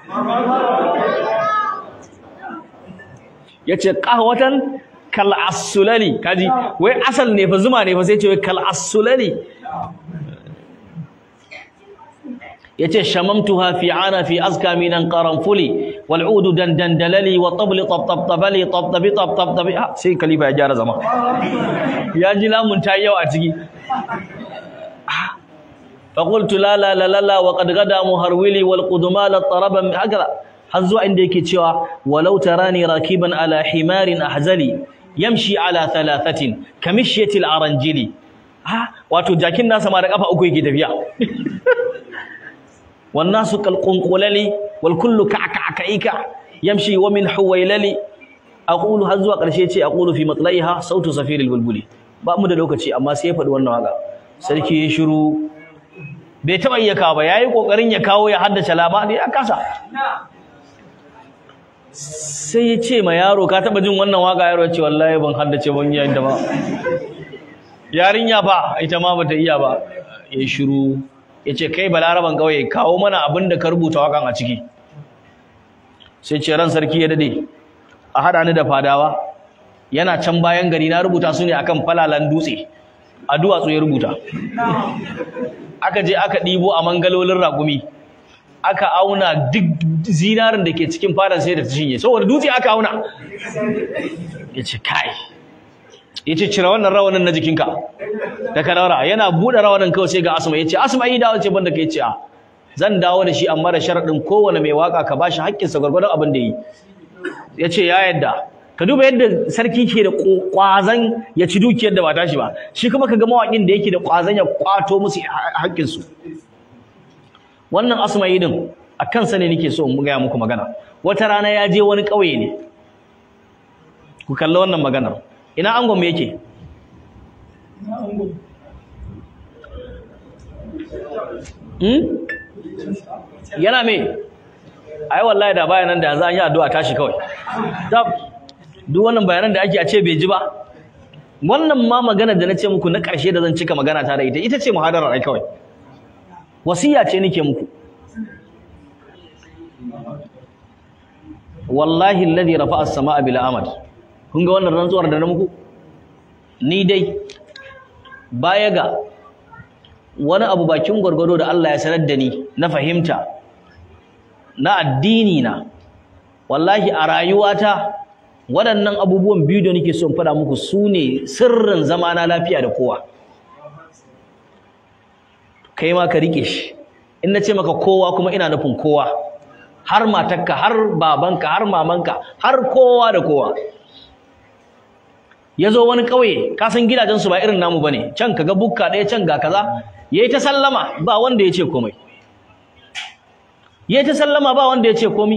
yace qahwatan kal asulali kaji wai asal ne fa zuma ne fa sai ce wai kal asulali yace shamamtuha fi ana fi azka minan qaranfuli wal udu dandandalali wa tabli tabtabtabali tabtabi tabtabtabi sai kalifa ya gyara zama ya ji lamun ta yau a ciki فقلت لا لا لا لا وقد غدا مهرولي والقدمال الطرب هكذا har zuwa inda yake cewa walau tarani rakiban ala himarin ahzali yamshi ala thalathatin kamishiyati al-aranjili ha wato jakin nasa ma da kafa uku yake tafiya wan nasu kal qunqulali wal kullu ka'ka'ika yamshi wa min huwailali aqulu har zuwa karshe ce aqulu fi matlaiha sautu safiril bulbuli ba mu da lokaci amma sai ya faɗi wannan waka sarki ya shiru bai taɓa iya kawo ba yayi kokarin ya kawo ya haddace labari ya kasa sai ya ce ma yaro ka taba jin wannan waka yaro ya ce wallahi ban haddace ban yi da ba yarinya ba ita ma bata iya ba ya shiru ya ce kai balaraban kauye kawo mana abin da ka rubuta wakan a ciki sai ce ran sarki ya dade a hada ni da fadawa yana can bayan gari na rubuta su ne akan falalan dutse a duwatsu ya rubuta aka je aka ɗibo a mangalolin ragumi aka auna duk zinarin da ke cikin fadar sai da ta shinye saboda dutse aka auna ya ce kai ya ce cire wannan rawanin na jikinka da ka daura yana buɗe rawanin kawai sai ga asma ya ce asma yi dawo ce banda ka ce a zan dawo da shi amma da sharaɗin kowane mai waka ka bashi haƙƙinsa gwargwadon abin da yi ya ce ya yadda ka duba yadda sarki ke da ƙwazon ya ci dukiyar da ba tashi ba shi kuma ka ga mawaƙin da yake da ƙwazon ya ƙwato musu haƙƙinsu wannan asma'i din a kansa ne nake so in gaya muku magana wata rana ya je wani ƙauye ne ku kalli wannan magana ina angon me yake hmm? yana me ai wallahi da bayanan da yanzu an yi addu'a tashi kawai duk wannan bayanan da ake a ce bai ji ba wannan ma magana da na ce muku na ƙarshe da zan cika magana ta da ita ita ce muhadarar ai kawai wasiya ce nake muku wallahi alladhi rafa'a as-samaa bil amad kun ga wannan rantsuwar da na muku ni dai baya ga wani abu bakin gwargwado da Allah ya sanar da ni na fahimta na addini na wallahi a rayuwata waɗannan abubuwan biyu da nake so in faɗa muku su ne sirrin zama na lafiya da kowa kai ma ka rike shi in na ce maka kowa kuma ina nufin kowa har matarka har babanka har mamanka har kowa da kowa ya zo wani ƙauye ka san gidajensu ba irin namu bane can ka ga bukka ɗaya can ga kaza yayi ta sallama ba wanda ya ce komai yayi ta sallama ba wanda ya ce komai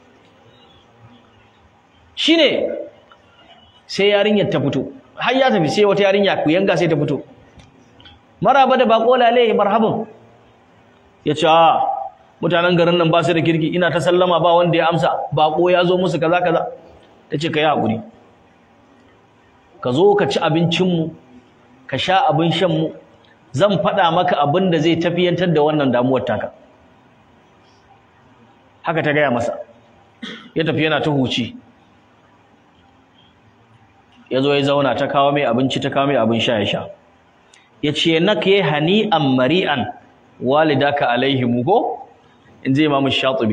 shine sai yarinyar ta fito har ya tafi sai wata yarinya ku yanga sai ta fito maraba da bako lale marhaban yace a mutanen garin nan ba su da kirki ina ta sallama ba wanda ya amsa bako ya zo musu kaza kaza tace kai hakuri ka zo ka ci abincin mu ka sha abin shan mu zan faɗa maka abin da zai tafiyantar da wannan damuwar taka haka ta gaya masa ya tafi yana ta huci ya zo ya zauna ta kawo mai abinci ta kawo mai abin sha ya sha ya ce na ka yi hani'an mari'an walidaka alaihimu ko in ji imamu shatubi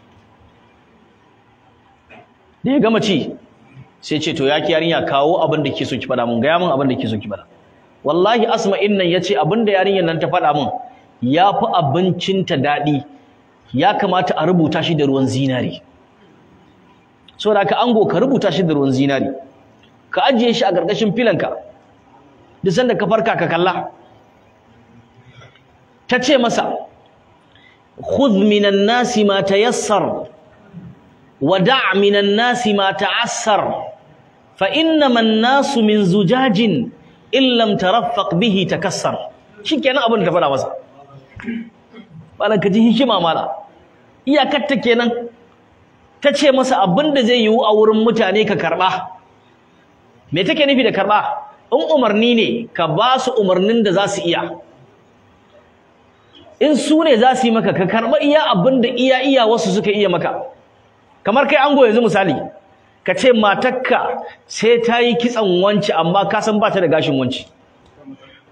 da ya gama ci sai ce to ya ki yarinya kawo abin da ke so ki faɗa mun gaya mun abin da ke so ki faɗa wallahi asma'in nan ya ce abin da yarinyar nan ta faɗa mun ya fi abincinta daɗi ya kamata a rubuta shi da ruwan zinari saboda ka ango ka rubuta shi da ruwan zinari ka ajiye shi a ƙarƙashin filanka duk sanda ka farka ka kalla ta ce masa khudh minan nasi ma tayassar wa da' minan nasi ma ta'assar fa innama an-nasu min zujajin in lam taraffaq bihi takassar shikenan abin da ta faɗa masa malan ka ji hikima mala iyakar ta kenan ta ce masa abin da zai yiwu a wurin mutane ka karɓa me take nufi da karɓa in umarni ne ka ba su umarnin da za su iya in su ne za su yi maka ka karɓa iya abin da iya iya wasu suka iya maka kamar kai ango yanzu misali ka ce matakka sai ta yi kitsan wanci amma ka san ba ta da gashin wanci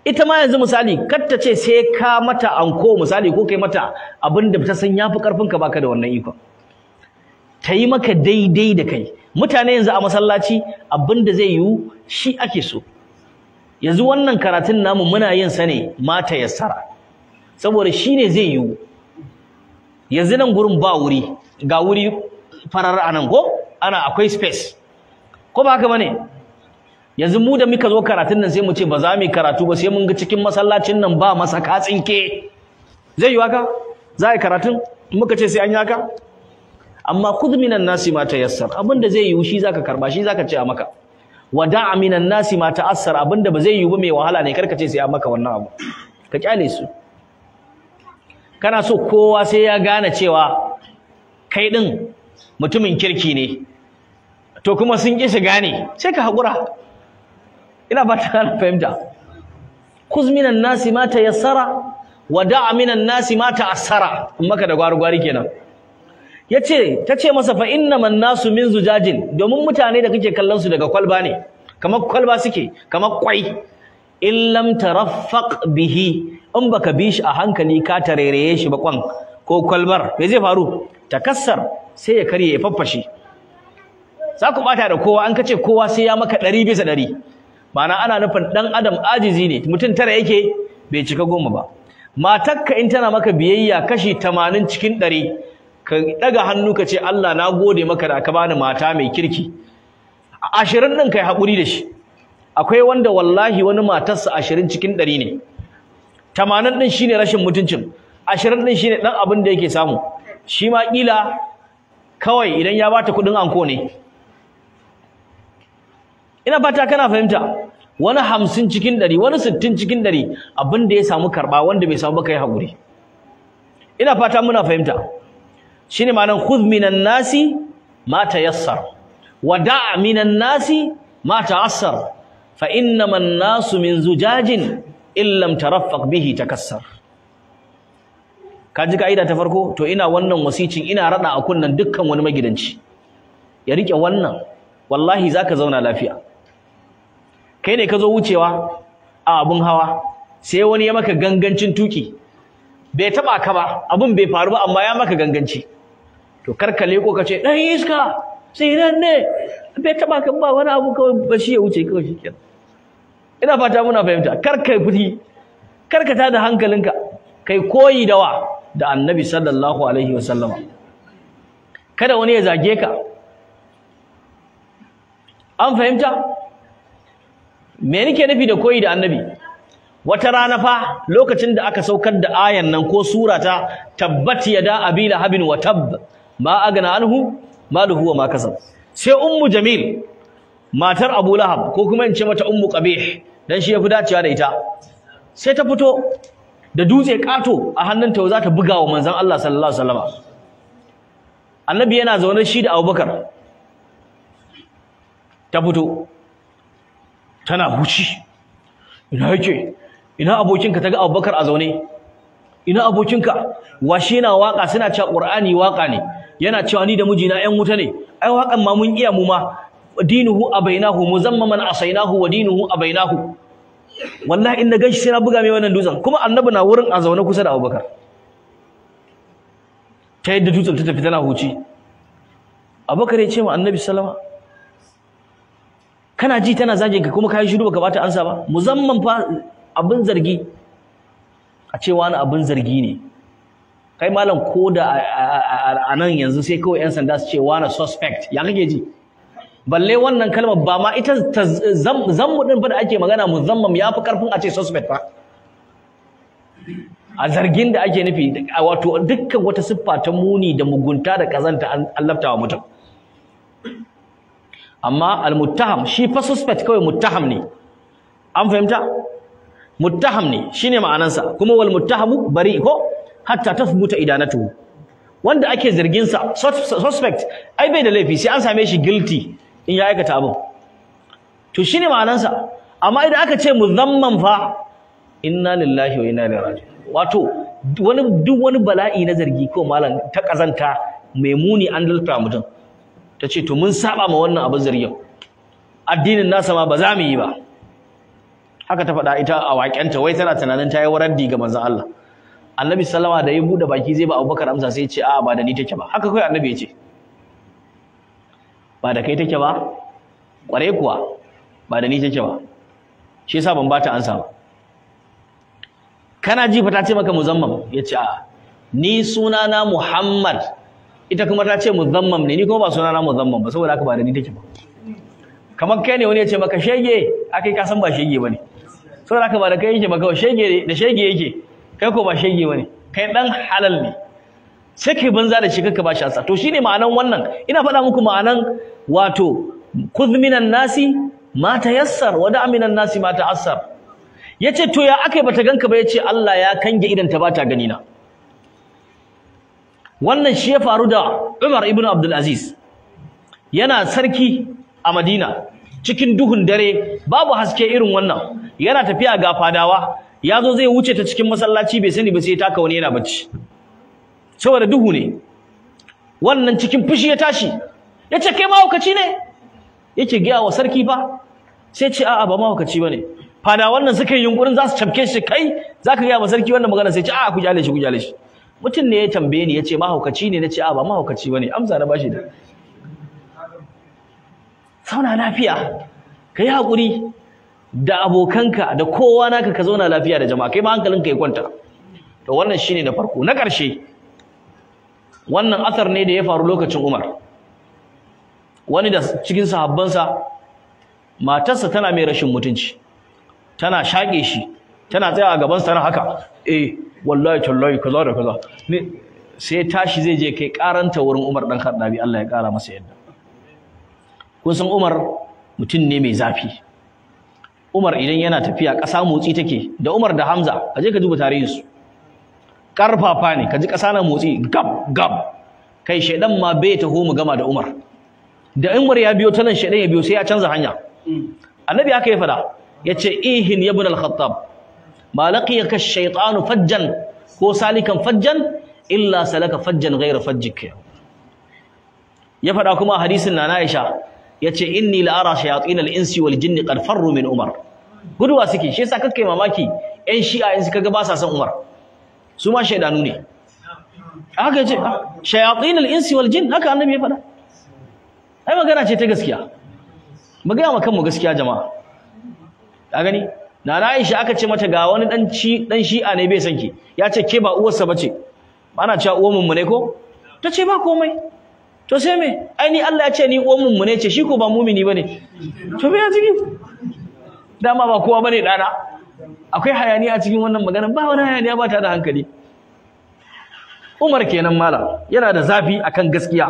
ita ma yanzu misali kar ta ce sai ka mata anko misali ko kai mata abin da ta san yafi karfin ka baka da wannan ikon ta yi maka daidai da kai mutane yanzu a masallaci abin da zai yiwu shi ake so yanzu wannan karatun namu muna yin sa ne mata yassara saboda shi ne zai yiwu yanzu nan gurin ba wuri ga wuri farar anan ko ana akwai space ko ba haka bane yanzu mu da muka zo karatun nan sai mu ce ba za mu yi karatu ba sai mun ga cikin masallacin nan ba masa katsinke zai yi haka za a yi karatun muka ce sai an yi haka amma khudh minan nasi ma tayassar abinda zai yi shi zaka karba shi zaka ce a maka wada'a minan nasi ma ta'assar abinda ba zai yi ba mai wahala ne karka ce sai a maka wannan abu ka kyale su kana so kowa sai ya gane cewa kai din mutumin kirki ne to kuma sun ƙi shiga ne sai ka haƙura ina ba ta fahimta kuz minan nasi ma tayassara wa da'a minan nasi ma ta'assara in maka da gwari-gwari kenan yace tace masa fa innaman nasu min zujajin domin mutane da kake kallon su daga kwalba ne kamar kwalba suke kamar kwai in lam taraffaq bihi in baka bi shi a hankali ka tarereye shi ba kwan ko kwalbar me zai faru takassar sai ya karye ya faffashe za ku bata da kowa an kace kowa sai ya maka ɗari bisa ɗari ma'ana ana nufin ɗan adam ajizi ne mutum tara yake bai cika goma ba matarka in tana maka biyayya kashi tamanin cikin ɗari ka ɗaga hannu ka ce Allah na gode maka da ka bani mata mai kirki ashirin ɗin kai haƙuri da shi akwai wanda wallahi wani matarsa ashirin cikin ɗari ne tamanin ɗin shine rashin mutuncin ashirin ɗin shine ɗan abin da yake samu shi ma ƙila kawai idan ya bata kuɗin anko ne ina fata kana fahimta wani hamsin cikin ɗari wani sittin cikin ɗari abin da ya samu karɓa wanda bai samu ba kai haƙuri ina fata muna fahimta shine ma'anar khudh minan nasi ma tayassar wa da' minan nasi ma ta'assar fa innama nasu min zujajin in lam taraffaq bihi takassar kaji kaida ta farko to ina wannan wasicin ina rada a kunnan dukkan wani magidanci ya rike wannan wallahi zaka zauna lafiya kai ne ka zo wucewa a abun hawa sai wani ya maka gangancin tuki bai taba ka ba abun bai faru ba amma ya maka ganganci to karkale ko kace dan iska sai nan ne bai taba ka ba wani abu kawai ba shi ya wuce kawai shikenan ina fata muna fahimta kar kai fiti kar ka tada hankalinka kai koyi da wa da annabi sallallahu alaihi wasallama kada wani ya zage ka an fahimta me nake nufi da koyi da annabi wata rana fa lokacin da aka saukar da ayan nan ko sura ta tabbat yada abi lahabin wa tabb ma agna anhu maluhu wa ma kasab sai ummu jamil matar abu lahab ko kuma in ce mata ummu qabih dan shi yafi dacewa da ita sai ta fito da dutse kato a hannunta za ta buga wa manzon Allah sallallahu alaihi wasallam annabi yana zaune shi da abubakar ta fito tana huci ina yake ina abokinka ta ga abubakar a zaune ina abokinka washe yana waka suna cewa qur'ani waka ne yana cewa ni da mijina ƴan wuta ne ai wakan ma mun iya mu ma dinuhu abainahu muzammaman asainahu wa dinuhu abainahu wallahi in na ganshi sai na buga mai wannan dutsen kuma annabi na wurin a zaune kusa da abubakar ta yadda dutsen ta tafi tana huci abubakar ya ce ma annabi sallama kana ji tana zagin ka kuma kai shiru baka bata ansa ba muzamman fa abin zargi a ce wani abin zargi ne kai malam ko da a nan yanzu sai kawai yan sanda su ce wani suspect ya kake ji balle wannan kalmar ba ma ita zammu din fa da ake magana muzammam ya fi karfin a ce suspect fa a zargin da ake nufi wato dukkan wata siffa ta muni da mugunta da kazanta an laftawa mutum amma almuttaham shi fa suspect kawai muttaham ne an fahimta muttaham ne shine ma'anansa kuma wal muttahamu bari ko hatta tathbuta idanatuhu wanda ake zargin sa suspect ai bai da laifi sai an same shi guilty in ya aikata abin to shine ma'anansa amma idan aka ce muzamman fa inna lillahi wa inna ilaihi raji'un wato wani duk wani bala'i na zargi ko malam ta kazanta mai muni an dalta mutum ta ce to mun saba ma wannan abin zargin addinin nasa ma ba za mu yi ba haka ta faɗa ita a waƙenta wai tana tunanin ta yi waraddi ga manzon Allah annabi sallama da ya bude baki zai ba abubakar amsa sai ya ce a'a ba da ni take ba haka kai annabi ya ce ba da kai take ba kware kuwa ba da ni take ba shi yasa ban bata ansa ba kana ji fa ta ce maka muzammam ya ce a'a ni sunana muhammad ita kuma ta ce muzammam ne ni kuma ba sunana muzammam ba saboda haka ba da ni take ba kamar kai ne wani ya ce maka shege akai ka san ba shege bane saboda haka ba da kai yake ba kawai shege da shege yake kai ko ba shege bane kai dan halal ne sai kai banza da shi kaka ba shi ansa to shine ma'anan wannan ina faɗa muku ma'anan wato khudh minan nasi ma tayassar wa da' minan nasi ma ta'assar yace to ya akai bata ganka ba yace Allah ya kange idan ta bata gani na wannan shi ya faru da Umar ibn Abdul Aziz yana sarki a Madina cikin duhun dare babu haske irin wannan yana tafiya ga fadawa yazo zai wuce ta cikin masallaci bai sani ba sai taka wani yana bacci saboda duhu ne wannan cikin fushi ya tashi yace kai mahaukaci ne yake gaya wa sarki fa sai ce a'a ba mahaukaci bane fada wannan suka yi yunkurin za su cafke shi kai zaka gaya wa sarki wannan magana sai ce a'a ku jale shi ku jale shi mutum ne ya tambaye ni yace mahaukaci ne nace a'a ba mahaukaci bane amsa na bashi da sauna lafiya kai hakuri da abokanka da kowa naka ka zauna lafiya da jama'a kai ma hankalinka ya kwanta to wannan shine na farko na ƙarshe wannan athar ne da ya faru lokacin Umar wani da cikin sahabbansa matarsa tana mai rashin mutunci tana shage shi tana tsaya a gaban sa tana haka eh wallahi tallahi kaza da kaza ne sai tashi zai je kai karanta wurin Umar dan Khattabi Allah ya kara masa yadda kun san Umar mutum ne mai zafi Umar idan yana tafiya ƙasa motsi take da Umar da Hamza kaje ka duba tarihin su karfafa ne kaji ƙasa na motsi gab gab kai shedan ma bai taho mu gama da Umar da Umar ya biyo ta nan shedan ya biyo sai ya canza hanya annabi haka ya fada yace ihin ibn al-khattab ma laqiyaka ash-shaytanu fajjan ko salikan fajjan illa salaka fajjan ghayra fajjik ya fada kuma hadisin nana Aisha yace inni la ara shayatin al-insi wal jinni qad farru min Umar guduwa suke shi yasa kake mamaki ƴan shi'a in suka ga ba sa son Umar su ma shaidanu ne haka yace shayatin al-insi wal jin haka annabi ya faɗa ai magana ce ta gaskiya magana ma kanmu gaskiya jama'a ka gani nana Aisha aka ce mata ga wani dan ci dan shi'a ne bai san ki ya ce ke ba uwarsa bace ana cewa uwar mu ne ko ta ce ba komai to sai me ai ni Allah ya ce ni uwar mu ne ce shi ko ba mumini bane to me ya ciki dama ba kowa bane dana akwai hayaniya a cikin wannan magana ba wani hayaniya ba ta da hankali Umar kenan malam yana da zafi akan gaskiya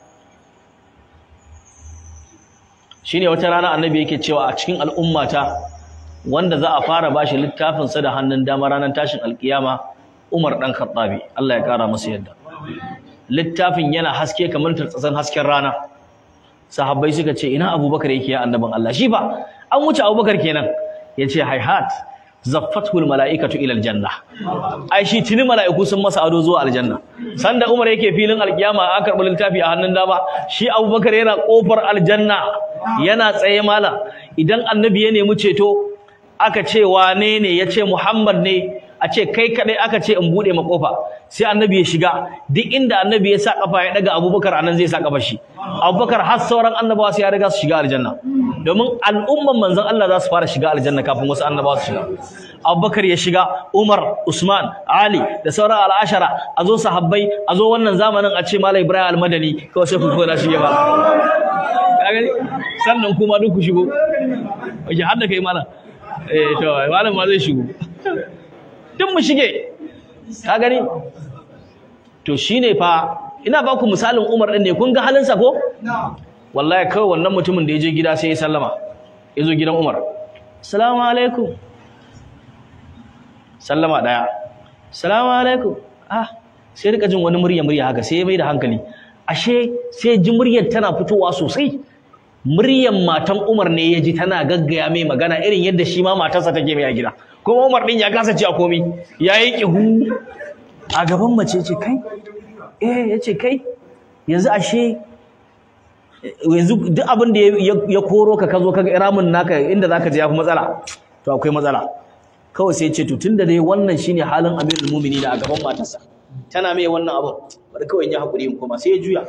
shine wata rana annabi yake cewa a cikin al'ummata wanda za a fara bashi littafin sa da hannun dama ranar tashin alkiyama Umar dan Khattabi Allah ya kara masa yadda littafin yana haske kamar tartsatsan hasken rana sahabbai suka ce ina Abubakar yake ya annabin Allah shi ba an wuce Abubakar kenan yace hayhat zaffatul mala'ikatu ila aljanna ai shi tuni mala'iku sun masa ado zuwa aljanna sanda Umar yake filin alkiyama aka karbi littafi a hannun dama shi Abubakar yana kofar aljanna yana tsaye mala idan annabi ya nemi ceto aka ce wane ne yace Muhammad ne a ce kai kadai aka ce in bude ma kofa sai annabi ya shiga duk inda annabi ya sa kafa ya daga Abubakar anan zai sa kafa shi Abubakar har sauran annabawa sai ya riga su shiga aljanna domin al'umman manzon Allah za su fara shiga aljanna kafin wasu annabawa su shiga Abubakar ya shiga Umar Usman Ali da sauran al'ashara a zo sahabbai a zo wannan zamanin a ce Malam Ibrahim Al-Madani kawai sai ku kona shi ba gani sannan kuma duk ku shigo wajen har da kai malam eh to malam ma zai shigo duk mu shige ka gani to shine fa ina ba ku misalin Umar din ne kun ga halinsa ko wallahi kawai wannan mutumin da ya je gida sai ya sallama ya zo gidan Umar assalamu alaikum sallama daya assalamu alaikum ah sai rika jin wani murya murya haka sai ya mai da hankali ashe sai ji muryar tana fitowa sosai muryar matan Umar ne ya ji tana gaggaya mai magana irin yadda shi ma matarsa take mai a gida kuma Umar din ya kasa ci a komi yayi kihu a gaban mace ce kai eh yace kai yanzu ashe yanzu duk abin da ya koro ka kazo kaga iramin naka inda zaka je yafi matsala to akwai matsala kawai sai ce to tunda dai wannan shine halin amirul mu'minin a gaban matarsa tana mai wannan abu bari kawai in yi hakuri in koma sai ya juya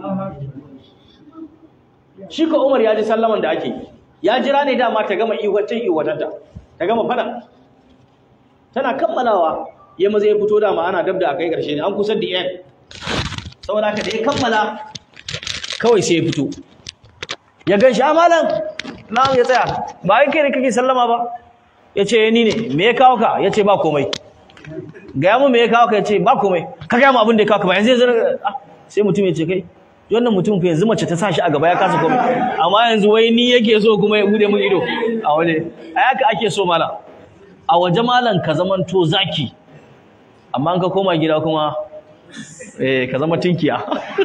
shi ka Umar ya ji sallaman da ake ya jira ne dama ta gama iwacin iwatanta ta gama fada tana kammalawa ya maza ya fito dama ana dab da akai karshe ne an kusa da end saboda haka da ya kammala kawai sai ya fito ya gan shi amalan na'am ya tsaya ba kai kai ne kake sallama ba ya ce ni ne me ya kawo ka ya ce ba komai gaya mu me ya kawo ka ya ce ba komai ka gaya mu abin da ya kawo ka ba yanzu yanzu sai mutum ya ce kai wannan mutum fa yanzu mace ta sa shi a gaba ya kasa komai amma yanzu wai ni yake so kuma ya bude mun ido a waje a haka ake so mala a waje malan ka zamanto zaki amma an ka koma gida kuma eh ka zama tinkiya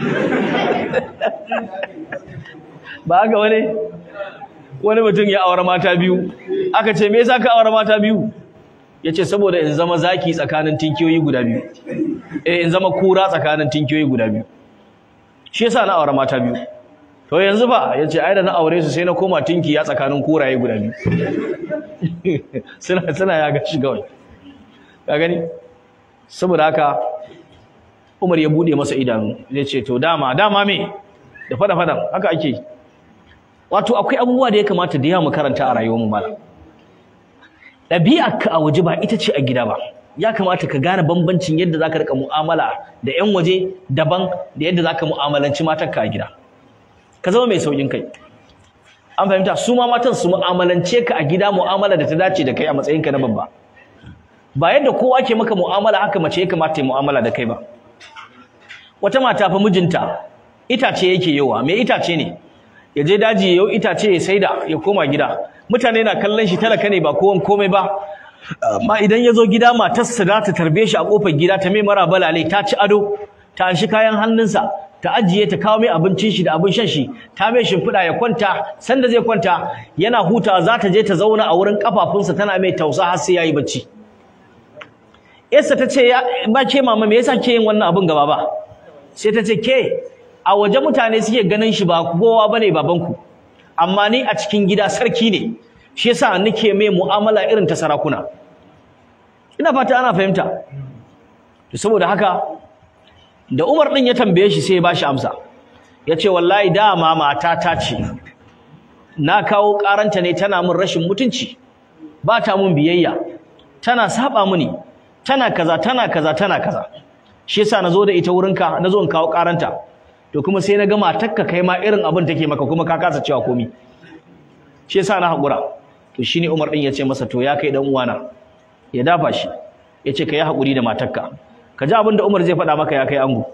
ba haka wani wani mutum ya aure mata biyu aka ce me yasa ka aure mata biyu yace saboda in zama zaki tsakanin tinkiyoyi guda biyu eh in zama kura tsakanin tinkiyoyi guda biyu shi yasa na aure mata biyu to yanzu ba yace ai da na aure su sai na koma tinki ya tsakanin kuraye guda biyu suna suna ya ga shi gawai ka gani saboda haka Umar ya bude masa idanu ya ce to dama dama me da fada fadan haka ake wato akwai abubuwa da ya kamata da yawa mu karanta a rayuwar mu mala ɗabi'arka a waje ba ita ce a gida ba ya kamata ka gane bambancin yadda zaka rika mu'amala da ƴan waje daban da yadda zaka mu'amalanci matarka a gida ka zama mai saukin kai an fahimta su ma matan su mu'amalance ka a gida mu'amala da ta dace da kai a matsayinka na babba ba yadda kowa ke maka mu'amala haka mace ya kamata ya mu'amala da kai ba wata mata fa mijinta itace yake yawa me itace ne ya je daji yau itace ya saida ya koma gida mutane na kallon shi talaka ne ba kowan komai ba amma idan ya zo gida matarsa za ta tarbe shi a kofar gida ta mai mara balale ta ci ado ta anshi kayan hannunsa ta ajiye ta kawo mai abincin shi da abin shan shi ta mai shimfiɗa ya kwanta sanda zai kwanta yana hutawa za ta je ta zauna a wurin kafafunsa tana mai tausa har sai yayi bacci Yarsa ta ce ba ke mama me yasa ke yin wannan abin gaba ba sai ta ce ke a waje mutane suke ganin shi ba kowa bane babanku amma ni a cikin gida sarki ne shi yasa nake mai mu'amala irin ta sarakuna ina fata ana fahimta to saboda haka da Umar din ya tambaye shi sai ya bashi amsa yace wallahi dama mata ta ce na kawo karanta ne tana min rashin mutunci ba ta mun biyayya tana saba mini tana kaza tana kaza tana kaza shi yasa nazo da ita wurinka nazo in kawo karanta to kuma sai na ga matarka kai ma irin abin take maka kuma ka kasa cewa komi shi yasa na hakura to shine Umar din yace masa to ya kai dan uwana ya dafa shi yace kai hakuri da matarka ka ji abin da Umar zai faɗa maka ya kai ango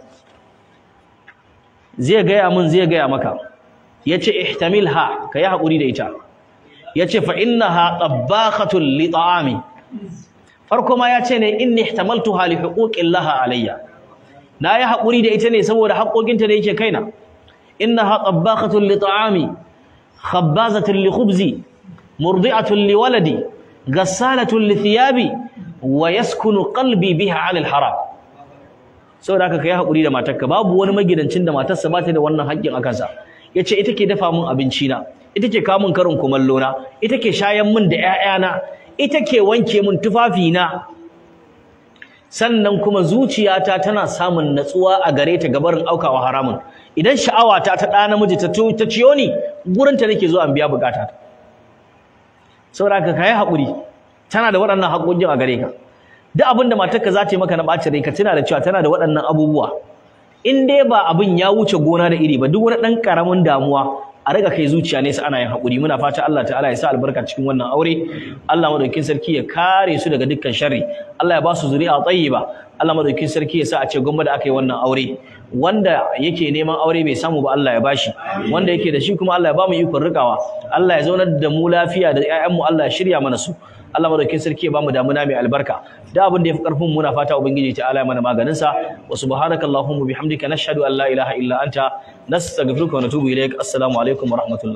zai gaya min zai gaya maka yace ihtamilha kai hakuri da ita yace fa innaha tabakhatun li ta'ami farko ma yace ne inni ihtamaltuha li huquqillaha alayya na yi haƙuri da ita ne saboda haƙoƙinta da yake kaina innaha tabbakhatun li ta'ami khabbazatun li khubzi murdi'atun li waladi gassalatun li thiyabi wa yaskunu qalbi biha 'ala al-haram saboda haka kai haƙuri da matarka babu wani magidancin da matarsa ba ta da wannan haƙƙin akan sa yace ita ke dafa min abinci na ita ke kawo min karin kumallo na ita ke shayan min da ƴaƴana ita ke wanke min tufafi na sannan kuma zuciyata tana samun natsuwa a gare ta gabarin aukawa haramun idan sha'awata ta ɗa namiji ta ta ciyo ni gurin ta nake zuwa in biya bukata saboda ka kai haƙuri tana da waɗannan haƙoƙin a gare ka duk abin da matarka za ta yi maka na ɓacin rai ka tuna da cewa tana da waɗannan abubuwa in dai ba abin ya wuce gona da iri ba duk wani ɗan ƙaramin damuwa a riga kai zuciya nesa ana yin haƙuri muna fata Allah ta'ala ya sa albarka cikin wannan aure Allah madaukakin sarki ya kare su daga dukkan sharri Allah ya ba su zuri'a tayyiba Allah madaukakin sarki ya sa a ce gwamma da aka yi wannan aure wanda yake neman aure bai samu ba Allah ya bashi wanda yake da shi kuma Allah ya ba mu ikon rikawa Allah ya zaunar da mu lafiya da ƴaƴanmu Allah ya shirya mana su Allah madaukakin sarki ya ba mu damuna mai albarka da abin da yafi karfin muna fata ubangiji ta'ala ya mana maganin sa wa subhanakallahumma bihamdika nashhadu an la ilaha illa anta nastaghfiruka wa natubu ilaik assalamu alaikum wa rahmatullah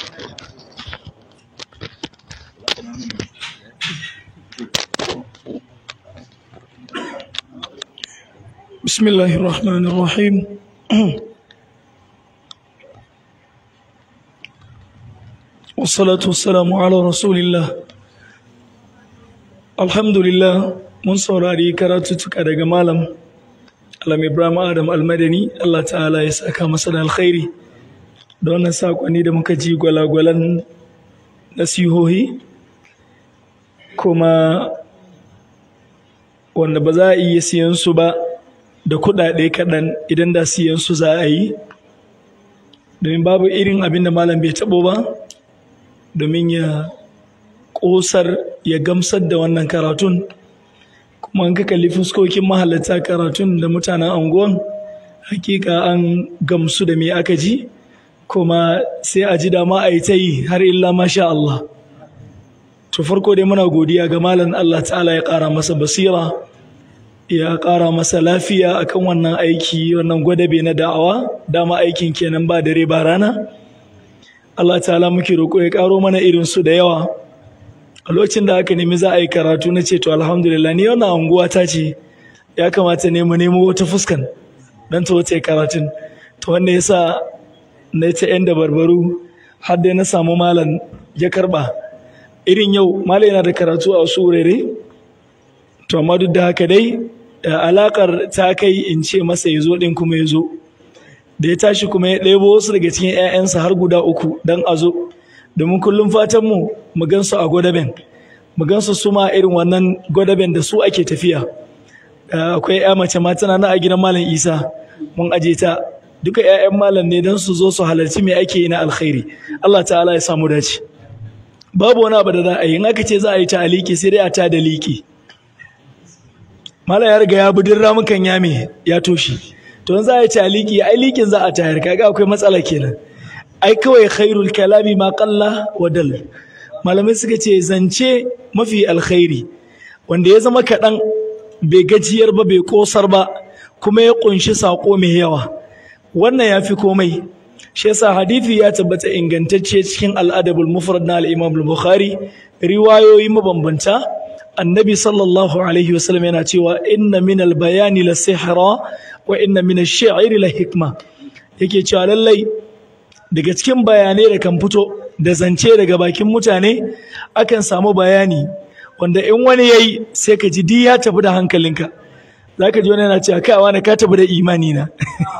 بسم الله الرحمن الرحيم والصلاة والسلام على رسول الله alhamdulillah mun saurari karatuttuka daga malam alam ibrahim adam almadani allah ta'ala ya saka masa da alkhairi da wannan sakonni da muka ji gwalagwalan nasihohi kuma wanda ba za a iya siyan su ba da kuɗaɗe kaɗan idan da siyan su za a yi domin babu irin abin da malam bai taɓo ba domin ya ƙosar ya gamsar da wannan karatun kuma an ka kalli fuskokin mahalarta karatun da mutanen anguwan hakika an gamsu da me aka ji kuma sai a ji dama a yi ta yi har illa masha Allah to farko dai muna godiya ga malam Allah ta'ala ya ƙara masa basira ya ƙara masa lafiya akan wannan aiki wannan gwadabe na da'awa dama aikin kenan ba dare ba rana Allah ta'ala muke roƙo ya ƙaro mana irin su da yawa a lokacin da aka nemi za a yi karatu na ce to alhamdulillah ni wannan anguwa ta ce ya kamata ne mu nemo wata fuskan dan ta wata karatun to wanda yasa na ta yan da barbaru har dai na samu malam ya karba irin yau malam yana da karatu a wasu wurare to amma duk da haka dai alakar ta kai in ce masa ya zo din kuma ya zo da ya tashi kuma ya ɗebo wasu daga cikin 'ya'yansa har guda uku don a zo domin kullum fatanmu mu gansu a gwadaben mu gansu su ma irin wannan gwadaben da su ake tafiya akwai ya mace ma tana na a gidan malam isa mun aje ta duka 'ya'yan malam ne don su zo su halarci me ake yi na alkhairi Allah ta'ala ya samu dace babu wani abu da za a yi in aka ce za a yi ta aliki sai dai a ta da liki malam ya riga ya budin ramukan yame ya toshe to in za a yi ta aliki ai likin za a tayar kaga akwai matsala kenan ai kawai khairul kalami ma qalla wa dal malamai suka ce zance mafi alkhairi wanda ya zama kaɗan bai gajiyar ba bai kosar ba kuma ya kunshi sako mai yawa wannan ya fi komai shi yasa hadithi ya tabbata ingantacce cikin al'adabul mufrad na al-imam al-bukhari riwayoyi mabambanta annabi sallallahu alaihi wasallam yana cewa inna min al-bayani la sihra wa inna min ash-shi'ri la hikma yake cewa lallai daga cikin bayanai da kan fito da zance daga bakin mutane akan samu bayani wanda in wani yayi sai ka ji di ya tafi da hankalinka zaka ji wani yana cewa kai wani ka tafi da imani na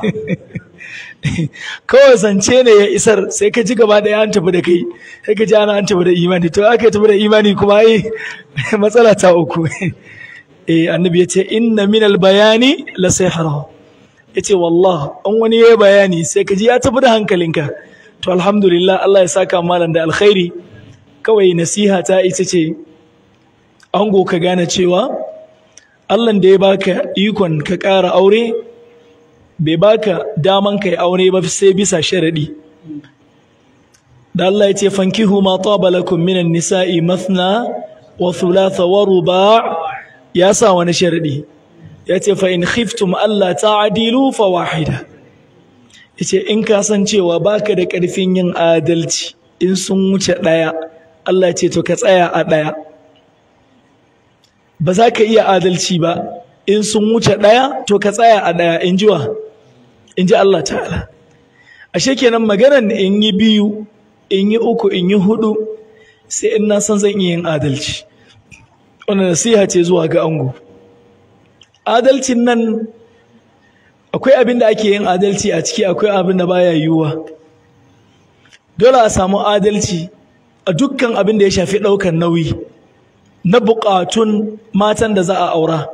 kawai zance ne ya isar sai ka ji gaba ɗaya an tafi da kai sai ka ji ana an tafi da imani to aka tafi da imani kuma ai matsala ta uku eh annabi ya ce inna minal bayani la sihra yace wallah an wani yayi bayani sai ka ji ya tafi da hankalinka to alhamdulillah Allah ya saka malam da alkhairi kawai nasiha ta ita ce ango ka gane cewa Allah da ya baka ikon ka ƙara aure bai baka daman kai aure ba sai bisa sharadi da Allah ya ce fankihu ma taba lakum minan nisa'i mathna wa thulatha wa ruba' ya sa wani sharadi ya ce fa in khiftum Allah ta'adilu fa wahida yace in ka san cewa baka da ƙarfin yin adalci in sun wuce ɗaya Allah ce to ka tsaya a ɗaya ba za ka iya adalci ba in sun wuce ɗaya to ka tsaya a ɗaya in ji wa in ji Allah ta'ala ashe kenan maganan in yi biyu in yi uku in yi hudu sai in na san zan iya yin adalci wannan nasiha ce zuwa ga ango adalcin nan akwai abin da ake yin adalci a ciki akwai abin da baya yiwuwa dole a samu adalci a dukkan abin da ya shafi ɗaukar nauyi na buƙatun matan da za a aura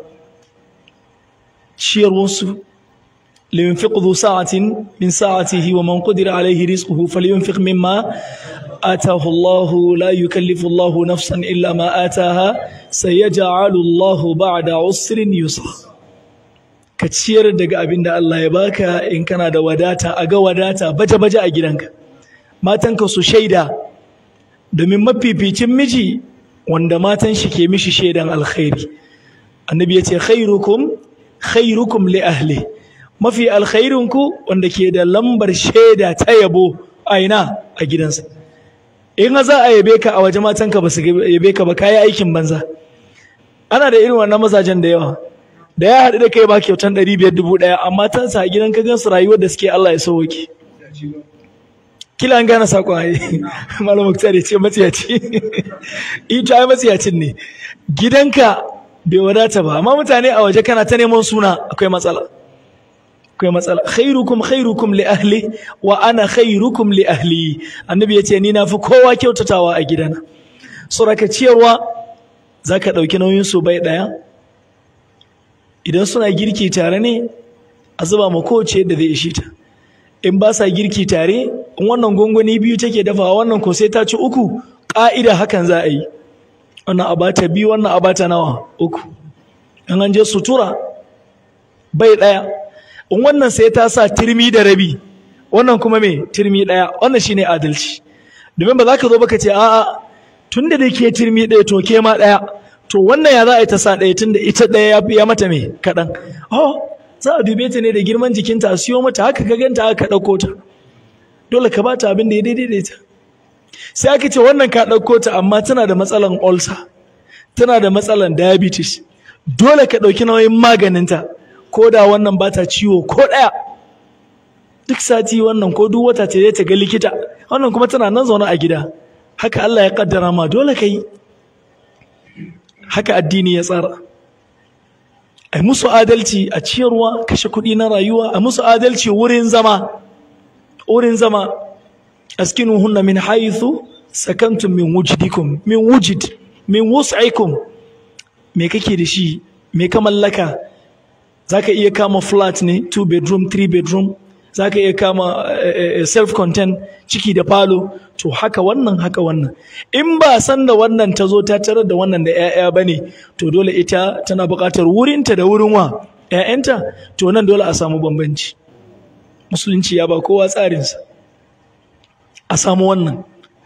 ciyarwarsu لينفق ذو ساعة من ساعته ومن قدر عليه رزقه فلينفق مما آتاه الله لا يكلف الله نفسا إلا ما آتاها سيجعل الله بعد عسر يسرا كتشير daga abin da Allah ya baka in kana da wadata a ga wadata baje-baje a gidanka matanka su shaida domin mafificin miji wanda matan shi ke mishi shaidan alkhairi annabi ya ce khairukum khairukum li ahli mafi alkhairinku wanda ke da lambar shaida ta yabo a ina a gidansa in za a yabe ka a waje matanka ba su yabe ka ba kayi aikin banza ana da irin wannan mazajen da yawa da ya haɗu da kai ba kyautan ɗari biyar dubu ɗaya amma ta sa gidan ka gansu rayuwar da suke Allah ya sauke kila an gane saƙon ai malam muktar ya ce matsiyaci ita ai matsiyacin ne gidanka bai wadata ba amma mutane a waje kana ta neman suna akwai matsala akwai matsala khairukum khairukum li ahli wa ana khairukum li ahli annabi yace ni na fi kowa kyautatawa a gidana suraka ciyarwa zaka dauki nauyin su bai daya idan suna girki tare ne a zuba ma kowace yadda zai ishe ta in ba sa girki tare in wannan gongoni biyu take dafawa wannan ko sai ta ci uku ƙa'ida hakan za a yi wannan abata biyu wannan abata nawa uku in an je sutura bai ɗaya in wannan sai ta sa turmi da rabi wannan kuma me turmi ɗaya wannan shine adalci domin ba za ka zo baka ce a'a tun da ke turmi ɗaya to ke ma ɗaya to wannan ya za a yi ta sa ɗaya tun da ita ɗaya ya mata me kaɗan oh za a dube ta ne da girman jikinta a siyo mata haka ka ganta haka ɗauko ta dole ka bata abin da ya daidai da ita sai aka ce wannan ka ɗauko ta amma tana da matsalan ulcer tana da matsalan diabetes dole ka ɗauki nauyin maganinta ko da wannan ba ta ciwo ko ɗaya duk sati wannan ko duk wata ce ta ga likita wannan kuma tana nan zaune a gida haka Allah ya kaddara ma dole ka yi haka addini ya tsara a musu adalci a ciyarwa kashe kuɗi na rayuwa a musu adalci wurin zama wurin zama askinuhunna min haythu sakantum min wujidikum min wujid min wus'ikum me kake da shi me ka mallaka zaka iya kama flat ne two bedroom three bedroom zaka iya kama self content ciki da falo to haka wannan haka wannan in ba san da wannan ta zo ta tarar da wannan da 'ya'ya bane to dole ita tana buƙatar wurinta da wurin wa 'ya'yanta to nan dole a samu bambanci musulunci ya ba kowa tsarinsa a samu wannan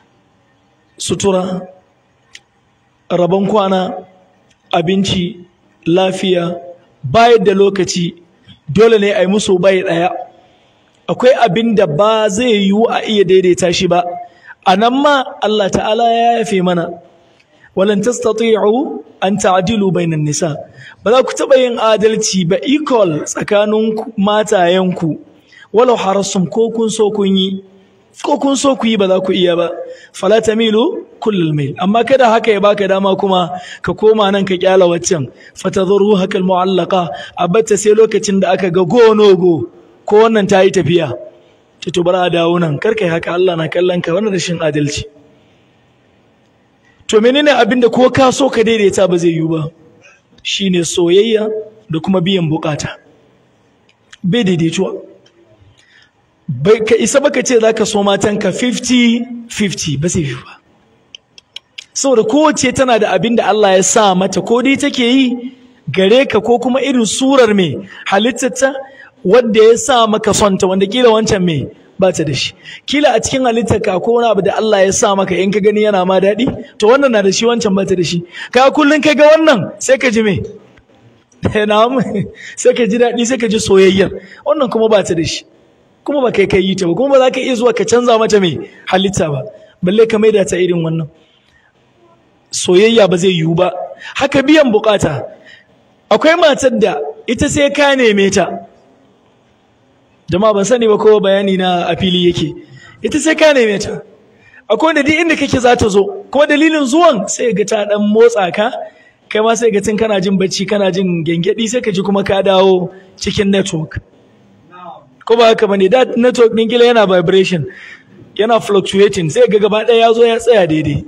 sutura rabon kwana abinci lafiya bayar da lokaci dole ne a yi musu bai ɗaya akwai abin da ba zai yiwu a iya daidaita shi ba a nan ma Allah ta'ala ya yafe mana walan tastati'u an ta'dilu bainan nisa ba za ku taɓa yin adalci ba equal tsakanin matayenku walau harasum ko kun so kun yi ko kun so ku yi ba za ku iya ba fala tamilu kullul mail amma kada haka ya baka dama kuma ka koma nan ka kyala waccan fatadharu hakal mu'allaqa abatta sai lokacin da aka ga go no go ko wannan ta yi tafiya ce to bara a dawo nan kar kai haka Allah na kallon ka wannan rashin adalci to menene abin da ko ka so ka daidaita ba zai yiwu ba shine soyayya da kuma biyan bukata bai daidaituwa bai ka isa baka ce zaka so matanka 50 50 ba zai yiwu ba saboda kowace tana da abin da Allah ya sa mata ko dai take yi gare ka ko kuma irin surar mai halittarta wanda ya sa maka sonta wanda kila wancan mai ba ta da shi kila a cikin halittarka ko wani abu da Allah ya sa maka in ka gani yana ma daɗi to wannan na da shi wancan ba ta da shi ka kullun ka ga wannan sai ka ji me na'am sai ka ji daɗi sai ka ji soyayyar wannan kuma ba ta da shi kuma ba kai kai yi ta ba kuma ba za ka iya zuwa ka canza mata mai halitta ba balle ka maida ta irin wannan soyayya ba zai yiwu ba haka biyan bukata akwai matar da ita sai ka neme ta jama'a ban sani ba kowa bayani na a fili yake ita sai ka neme ta akwai wanda duk inda kake za ta zo kuma dalilin zuwan sai ga ta dan motsa ka kai ma sai ga tun kana jin bacci kana jin gengedi sai ka ji kuma ka dawo cikin network ko ba haka bane da network din kila yana vibration yana fluctuating sai ga gaba ɗaya ya zo ya tsaya daidai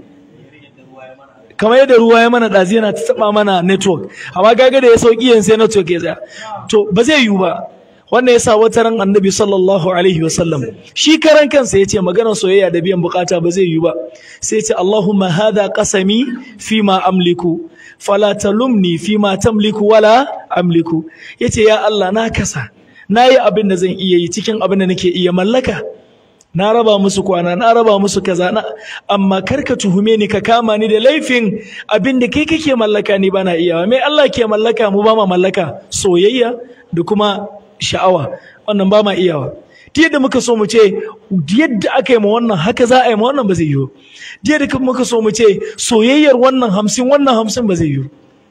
kamar yadda ruwa ya mana ɗazi yana taɓa mana network amma gaga da ya sauƙi yanzu sai network ya tsaya to ba zai yiwu ba wannan yasa wata ran annabi sallallahu alaihi wasallam shi karan kansa yace maganar soyayya da biyan bukata ba zai yiwu ba sai yace Allahumma hadha qasami fi ma amliku fala talumni fi ma tamliku wala amliku yace ya Allah na kasa nayi abin da zan iya yi cikin abin da nake iya mallaka na raba musu kwana na raba musu kaza na amma karka tuhume ni ka kama ni da laifin abin da kai kake mallaka ni bana iyawa me Allah ke mallaka mu ba ma mallaka soyayya da kuma sha'awa wannan ba ma iyawa ta yadda muka so mu ce yadda aka yi ma wannan haka za a yi ma wannan ba zai yiwu ta yadda muka so mu ce soyayyar wannan hamsin wannan hamsin ba zai yiwu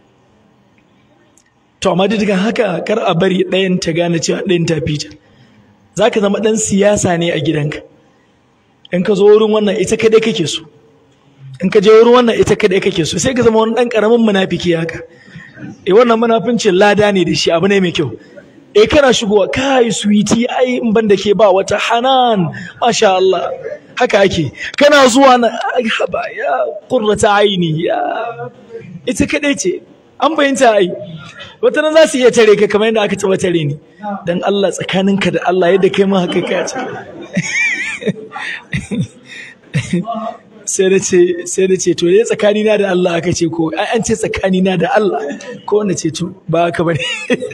to amma duk haka kar a bari ɗayan ta gane cewa ɗayan ta fita za ka zama ɗan siyasa ne a gidanka in ka zo wurin wannan ita kadai kake so in ka je wurin wannan ita kadai kake so sai ka zama wani dan karamin munafiki haka eh wannan munafincin lada ne da shi abu ne mai kyau eh kana shigowa kai sweetie ai in ban da ke ba wata hanan masha Allah haka ake kana zuwa na ai haba ya qurrata aini ya ita kadai ce an bayyanta ai wata nan za su iya tare ka kamar yadda aka taba tare ni dan Allah tsakaninka da Allah yadda kai ma haka ka ce sai da ce sai da ce to dai tsakanina da Allah aka ce ko ai an ce tsakanina da Allah ko wanda ce to ba haka bane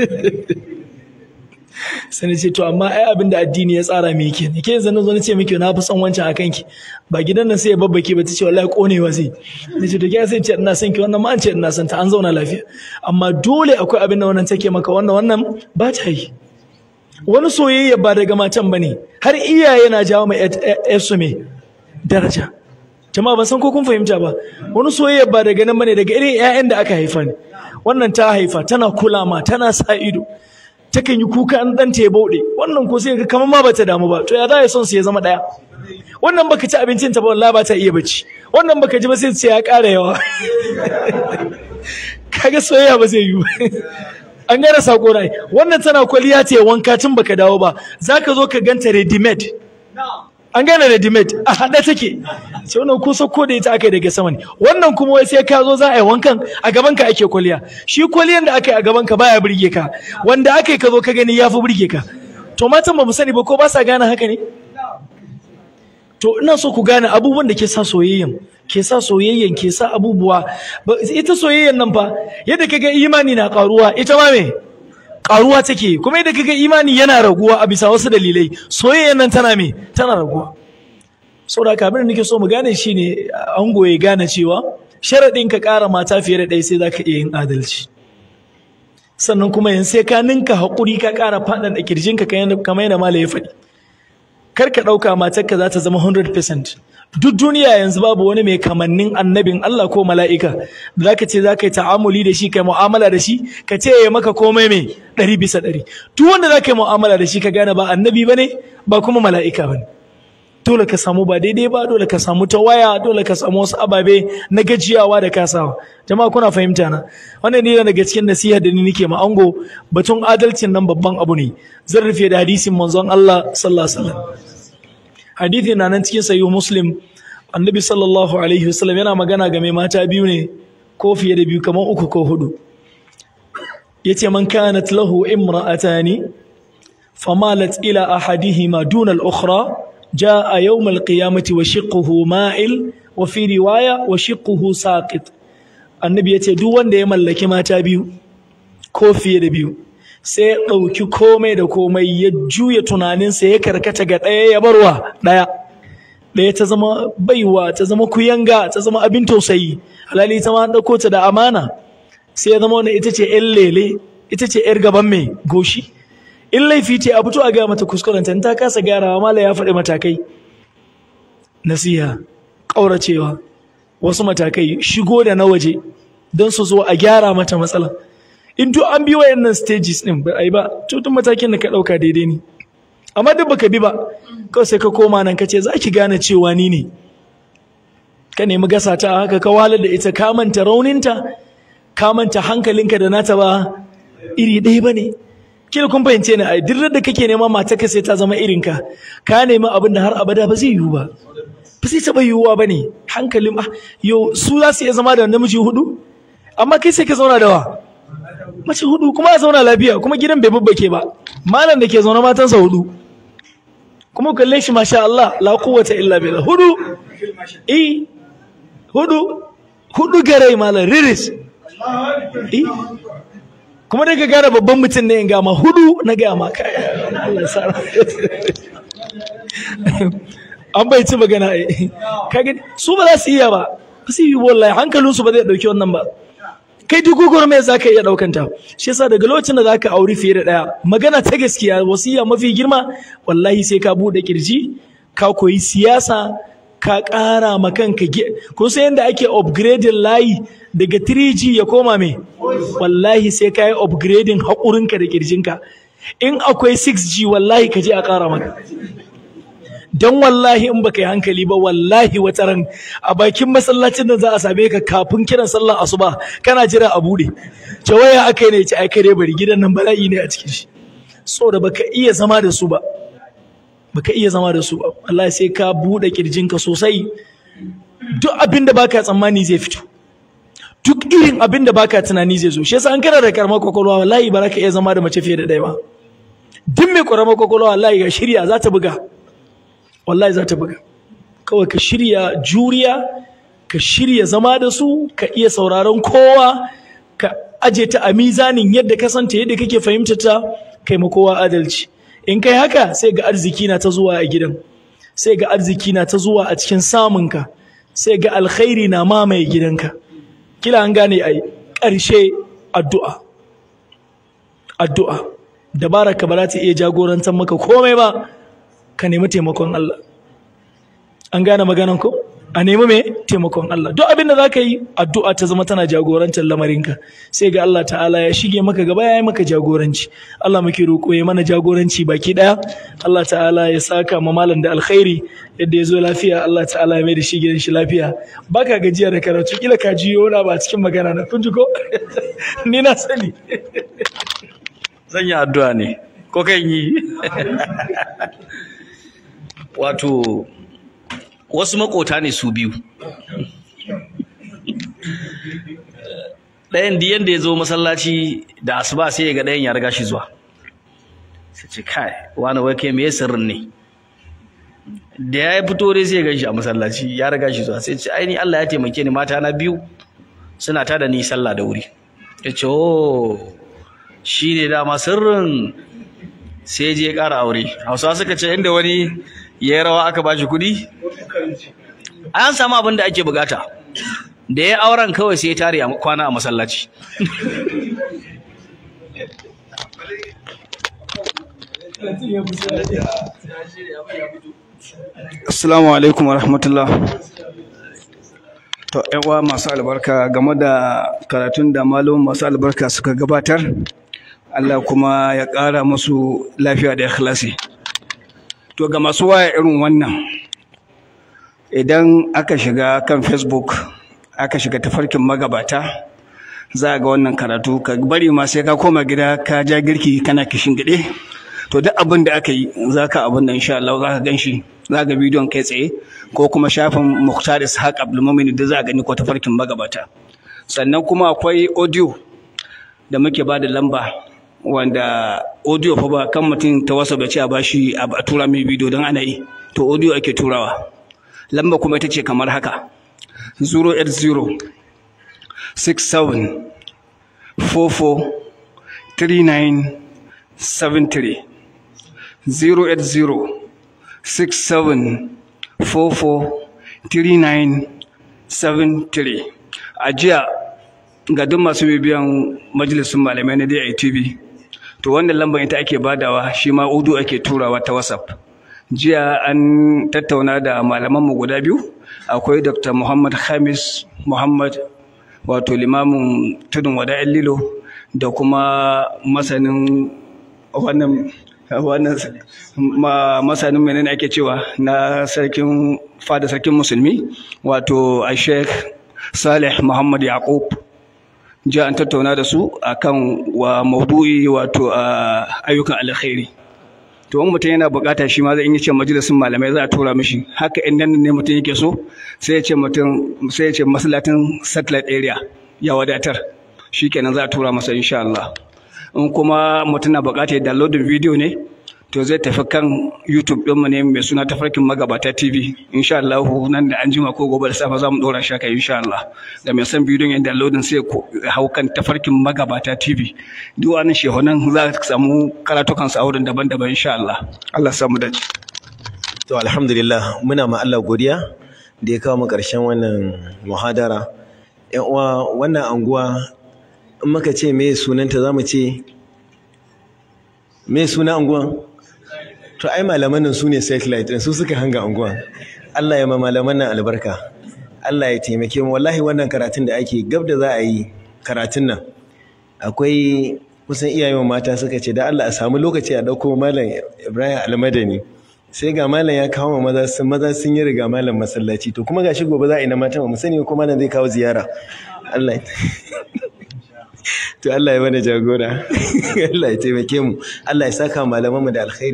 sai na ce to amma ai abin da addini ya tsara me yake ne ke yanzu na zo na ce miki na fi son wancan akan ki ba gidan nan sai ya babbake ba ta ce wallahi konewa sai na ce to ke sai ce ina son ki wannan ma an ce ina son ta an zauna lafiya amma dole akwai abin da wannan take maka wannan wannan ba ta yi wani soyayya ba daga matan bane har iyaye na jawo mai su me daraja jama'a ban san ko kun fahimta ba wani soyayya ba daga nan bane daga irin ƴaƴan da aka haifa ne wannan ta haifa tana kula ma tana sa ido takan yi kuka an dan ta bauɗe wannan ko sai kamar ma bata damu ba to ya za ya son su ya zama ɗaya wannan baka ci abincin ta ba wallahi ba ta iya bacci wannan baka ji ba sai ce ya ƙara yawa kaga soyayya ba zai yi ba an gane sako rai wannan tana kwaliya ta wanka tun baka dawo ba zaka zo ka ganta ready made an gane ready made a haɗe take sai wannan ko sako da ita aka yi daga sama ne wannan kuma wai sai ka zo za a yi wankan a gaban ka ake kwaliya shi kwaliyan da aka yi a gaban ka baya burge ka wanda aka yi ka zo ka gani ya fi burge ka to matan ba mu sani ba ko ba sa gane haka ne to ina so ku gane abubuwan da ke sa soyayyan ke sa soyayyan ke sa abubuwa ita soyayyan nan fa yadda kaga imani na karuwa ita ma me karuwa take kuma yadda kaga imani yana raguwa a bisa wasu dalilai soyayyan nan tana me tana raguwa saboda haka abin da nake so mu gane shine ango ya gane cewa sharadin ka ƙara mata fiye da ɗaya sai zaka iya yin adalci sannan kuma yanzu sai ka ninka haƙuri ka ƙara faɗaɗa kirjinka kamar yadda mala ya faɗi kar ka ɗauka matarka za ta zama 100% duk duniya yanzu babu wani mai kamannin annabin Allah ko mala'ika da za ka ce za ka yi ta'amuli da shi kai mu'amala da shi ka ce ya maka komai mai ɗari bisa ɗari duk wanda za ka yi mu'amala da shi ka gane ba annabi ba ne ba kuma mala'ika ba ne dole ka samu ba daidai ba dole ka samu ta waya dole ka samu wasu ababe na gajiyawa da kasawa jama'a kuna fahimta na wannan ne daga cikin nasiha da ni nake ma ango batun adalcin nan babban abu ne zan rufe da hadisin manzon Allah sallallahu alaihi wasallam hadithi na nan cikin sahih muslim annabi sallallahu alaihi wasallam yana magana game mata biyu ne ko fiye da biyu kamar uku ko hudu yace man kanat lahu imra'atani famalat ila ahadihima duna al-ukhra jaa yawm al-qiyamati wa shiqquhu ma'il wa fi riwaya wa shiqquhu saqit annabi yace duk wanda ya mallaki mata biyu ko fiye da biyu sai ya ɗauki komai da komai ya juya tunaninsa ya karkata ga ɗaya ya barwa ɗaya ɗaya ta zama baiwa ta zama kuyanga ta zama abin tausayi halali ta ma ɗauko ta da amana sai ya zama wani ita ce ƴan lele ita ce ƴar gaban mai goshi in laifi ce a fito a gaya mata kuskurenta ta kasa gyarawa mala ya faɗi matakai nasiha ƙauracewa wasu matakai shigo da na waje don su zo a gyara mata matsala in duk an bi wayannan stages din ba ai ba to duk matakin da ka dauka daidai ne amma duk baka bi ba kawai sai ka koma nan ka ce za ki gane cewa ni ne ka nemi gasa ta haka ka wahalar da ita ka manta rauninta ka manta hankalinka da nata ba iri ɗaya ba ne kila kun fahimce ni ai duk da kake neman mata ka sai ta zama irinka ka nemi abin da har abada ba zai yiwu ba ba zai taɓa yiwuwa ba ne hankalin ah yo su za su iya zama da namiji hudu amma kai sai ka zauna da wa mace hudu kuma a zauna lafiya kuma gidan bai babbake ba malam da ke zaune matansa hudu kuma kalle shi masha Allah la quwwata illa billah hudu eh hudu hudu garai malam riris eh kuma daga gara babban mutum ne in ga ma hudu na ga ma kai Allah sa an bai ci magana eh kage su ba za su iya ba ba su yi wallahi hankalinsu ba zai dauki wannan ba kai duk gurme za ka iya ɗaukanta shi yasa daga lokacin da za ka auri fiye da ɗaya magana ta gaskiya wasiya mafi girma wallahi sai ka buɗe kirji ka koyi siyasa ka ƙara ma kanka kun san yadda ake upgrading layi daga 3G ya koma me wallahi sai ka yi upgrading haƙurinka da kirjinka in akwai 6G wallahi ka je a ƙara maka dan wallahi in baka yi hankali ba wallahi wata ran a bakin masallacin nan za a same ka kafin kiran sallar asuba kana jira a bude ce waya akai ne ce ai kai dai bari gidan nan bala'i ne a cikin shi saboda baka iya zama da su ba baka iya zama da su ba wallahi sai ka bude kirjinka sosai duk abin da baka tsammani zai fito duk irin abin da baka tunani zai zo shi yasa an kana da karamar kwakwalwa wallahi ba za ka iya zama da mace fiye da ɗaya ba duk mai karamar kwakwalwa wallahi ga shirya za ta buga wallahi za ta buga kawai ka shirya juriya ka shirya zama da su ka iya sauraron kowa ka aje ta a mizanin yadda ka santa yadda kake fahimta ta kai ma kowa adalci in kai haka sai ga arziki na ta zuwa a gidan sai ga arziki na ta zuwa a cikin samunka sai ga alkhairi na mamaye gidanka kila an gane ai ƙarshe addu'a addu'a dabara ka ba za ta iya jagorantar maka komai ba ka nemi taimakon Allah an gane maganan ko a nemi me taimakon Allah duk abin da za ka yi addu'a ta zama tana jagorantar lamarinka sai ga Allah ta'ala ya shige maka gaba ya yi maka jagoranci Allah muke roƙo ya mana jagoranci baki ɗaya Allah ta'ala ya saka ma malam da alkhairi yadda ya zo lafiya Allah ta'ala ya mai da shi gidan shi lafiya baka gajiya da karatu kila ka ji yona ba cikin magana na kun ji ko ni na sani zan yi addu'a ne ko kan yi wato wasu makota ne su biyu ɗayan diyan da ya zo masallaci da asuba sai ya ga ɗayan ya riga shi zuwa sai ce kai wani wai kai me sirrin ne da ya fito dai sai ya gan shi a masallaci ya riga shi zuwa sai ce ai ni Allah ya taimake ni mata na biyu suna tada ni sallah da wuri ya ce oh shi ne dama sirrin sai je ya ƙara aure hausawa suka ce inda wani ya yi rawa aka ba shi kuɗi an samu abin da ake bukata da ya auren kawai sai ya tare a kwana a masallaci Assalamu alaikum wa rahmatullah. To, uwa masu albarka game da karatun da malum masu albarka suka gabatar, Allah kuma ya ƙara musu lafiya da ikhlasi. To, ga masu waya irin wannan, idan aka shiga kan Facebook, aka shiga tafarkin magabata, za a ga wannan karatu, ka bari ma sai ka koma gida ka ja girki kana kishin gide. To, duk abin da aka yi, za ka abin da insha Allah za ka gan shi. za ga bidiyon kai tsaye ko kuma shafin Mukhtar Ishaq Abdulmumin da za a gani ko tafarkin magabata sannan kuma akwai audio da muke ba da lamba wanda audio fa ba kan mutum ta wasa bace a bashi a tura mai bidiyo don ana yi to audio ake turawa lamba kuma ita ce kamar haka 080 67 44 39 73 080 67443973 a jiya ga duk masu bibiyan majalisun malamai na DITV to wannan lambar ita ake badawa shi ma udu ake turawa ta WhatsApp jiya an tattauna da malamanmu guda biyu akwai Dr. Muhammad Khamis Muhammad wato limamin tudun wada'in lilo da kuma masanin wannan wannan masanin menene ake cewa na sarkin fada sarkin musulmi wato a sheikh salih muhammad yaqub jiya an tattauna da su akan wa maudu'i wato ayyukan alkhairi to in mutum yana bukata shi ma zai yi ce majalisin malamai za a tura mishi haka in nan ne mutum yake so sai ya ce mutum sai ya ce masallatin satellite area ya wadatar shikenan za a tura masa insha Allah in kuma mutum na buƙatar downloading video ne to zai tafi kan YouTube ɗinmu ne mai suna tafarkin magabata TV insha Allah nan da an jima ko gobe da safe za mu ɗora shi kai insha Allah da mai son bidiyon yin downloading sai hau kan tafarkin magabata TV duk wani shehunan za ka samu karatukan sa wurin daban-daban insha Allah Allah samu dace to alhamdulillah muna ma Allah godiya da ya kawo mu ƙarshen wannan muhadara ƴan uwa wannan anguwa in muka ce me sunanta za mu ce me suna anguwan to ai malaman nan su ne satellite su suka hanga anguwan Allah ya ma malaman nan albarka Allah ya taimake mu wallahi wannan karatun da ake gab da za a yi karatun nan akwai kusan iyayen mata suka ce da Allah a samu lokaci a dauko malam Ibrahim Almadani sai ga malam ya kawo maza sun maza sun yi riga malam masallaci to kuma gashi gobe za a yi na mata ba mu sani ko malam zai kawo ziyara Allah to Allah ya mana jagora Allah ya taimake mu Allah ya saka malaman mu da alkhairi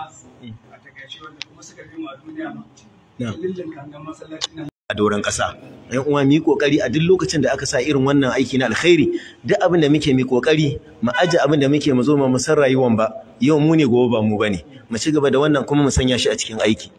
a doron ƙasa yan uwa mu yi kokari a duk lokacin da aka sa irin wannan aiki na alkhairi duk abin da muke mu kokari mu aje abin da muke mu zo mu san rayuwan ba yau mu ne gobe ba mu bane mu ci gaba da wannan kuma mu sanya shi a cikin aiki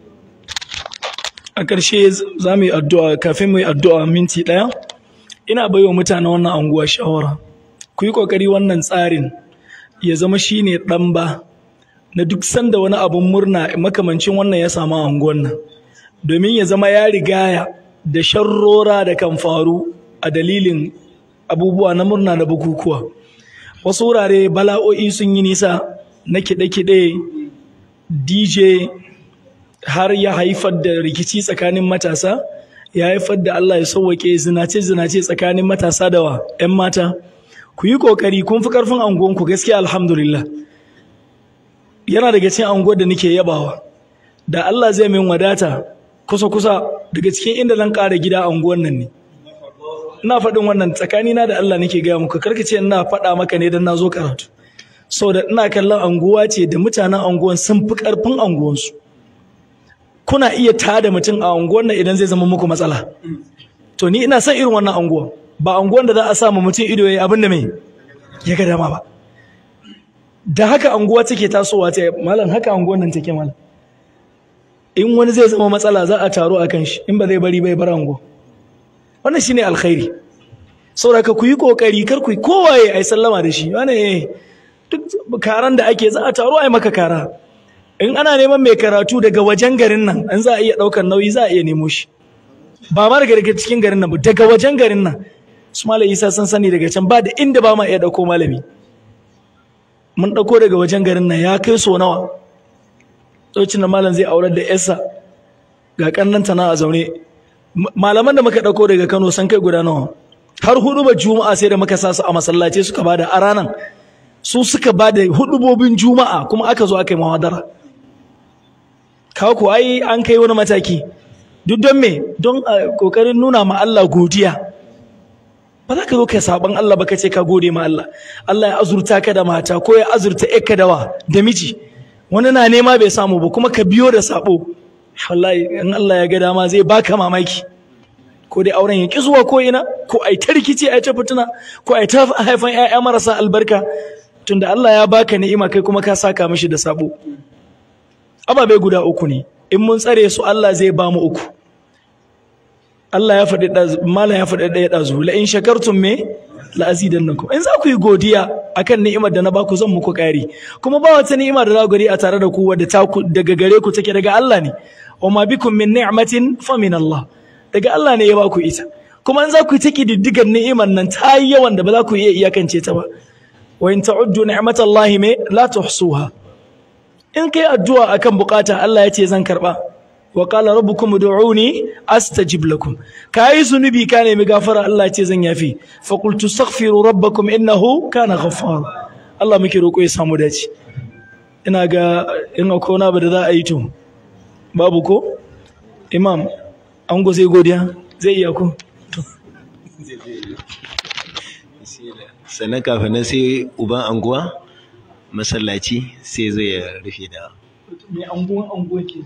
a ƙarshe za mu yi addu'a kafin mu yi addu'a minti ɗaya ina baiwa mutanen wannan anguwa shawara ku yi ƙoƙari wannan tsarin ya zama shine ɗan ba na duk sanda wani abun murna makamancin wannan ya samu anguwan nan domin ya zama ya rigaya da sharrora da kan faru a dalilin abubuwa na murna da bukukuwa wasu wurare bala'o'i sun yi nisa na kiɗe-kiɗe dj har ya haifar da rikici tsakanin matasa ya haifar da Allah ya sauwake zinace-zinace tsakanin matasa da wa 'yan mata ku yi ƙoƙari kun fi ƙarfin anguwanku gaskiya alhamdulillah yana daga cikin anguwar da nake yabawa da Allah zai min wadata kusa-kusa daga cikin inda zan ƙara gida anguwan nan ne ina faɗin wannan tsakanina da Allah nake gaya muku karkace ina faɗa maka ne don na zo karatu saboda ina kallon anguwa ce da mutanen anguwan sun fi ƙarfin anguwansu kuna iya tada mutum a unguwar nan idan zai zama muku matsala to ni ina son irin wannan unguwa ba unguwar da za a samu mutum ido yayi abin da mai ya ga dama ba da haka unguwa take tasowa ta malam haka unguwar nan take malam in wani zai zama matsala za a taro akan shi in ba zai bari bai bar unguwa wannan shine alkhairi saboda ka ku yi kokari kar ku kowaye ai sallama da shi wani duk karan da ake za a taro ai maka kara in ana neman mai karatu daga wajen garin nan an za a iya ɗaukar nauyi za a iya nemo shi ba ma daga cikin garin nan ba daga wajen garin nan su malam isa sun sani daga can ba da inda ba ma iya ɗauko malami mun ɗauko daga wajen garin nan ya kai so nawa tsocin da malam zai aurar da yarsa ga ƙannanta na a zaune malaman da muka ɗauko daga kano sun kai guda nawa har hudu ba juma'a sai da muka sa su a masallaci suka bada a ranan su suka bada hudubobin juma'a kuma aka zo aka yi muhadara kawo ku ai an kai wani mataki duk don me don kokarin nuna ma Allah godiya ba za ka zo kai saban Allah ba ka ce ka gode ma Allah Allah ya azurta ka da mata ko ya azurta ka da wa da miji wani na nema bai samu ba kuma ka biyo da sabo wallahi in Allah ya ga dama zai baka mamaki ko dai auren ya ki zuwa ko ina ko ai ta rikici ai ta fituna ko ai ta haifan ƴaƴa marasa albarka tunda Allah ya baka ni'ima kai kuma ka saka mishi da sabo ababe guda uku ne in mun tsare su Allah zai ba mu uku Allah ya faɗi mala ya faɗi ɗaya ɗazu la in shakartum me la azidannakum in za ku yi godiya akan ni'imar da na baku zan muku ƙari kuma ba wata ni'ima da za ku gari a tare da ku wadda ta daga gare ku take daga Allah ne wa ma bikum min ni'matin fa min Allah daga Allah ne ya baku ita kuma in za ku yi ta kididdigar ni'imar nan ta yi yawan da ba za ku iya iyakance ta ba wa in ta'uddu ni'matallahi me la tuhsuha in kai addu'a akan bukata Allah ya ce zan karba wa qala rabbukum ud'uni astajib lakum kai zunubi ka nemi gafara Allah ya ce zan yafi fa qultu astaghfiru rabbakum innahu kana ghaffara Allah muke roko ya samu dace ina ga in akwai wani abu da za a yi to babu ko imam an go sai godiya zai iya ko sannan kafin nan sai uban anguwa masallaci sai zai rufe da mai anguwan anguwa ke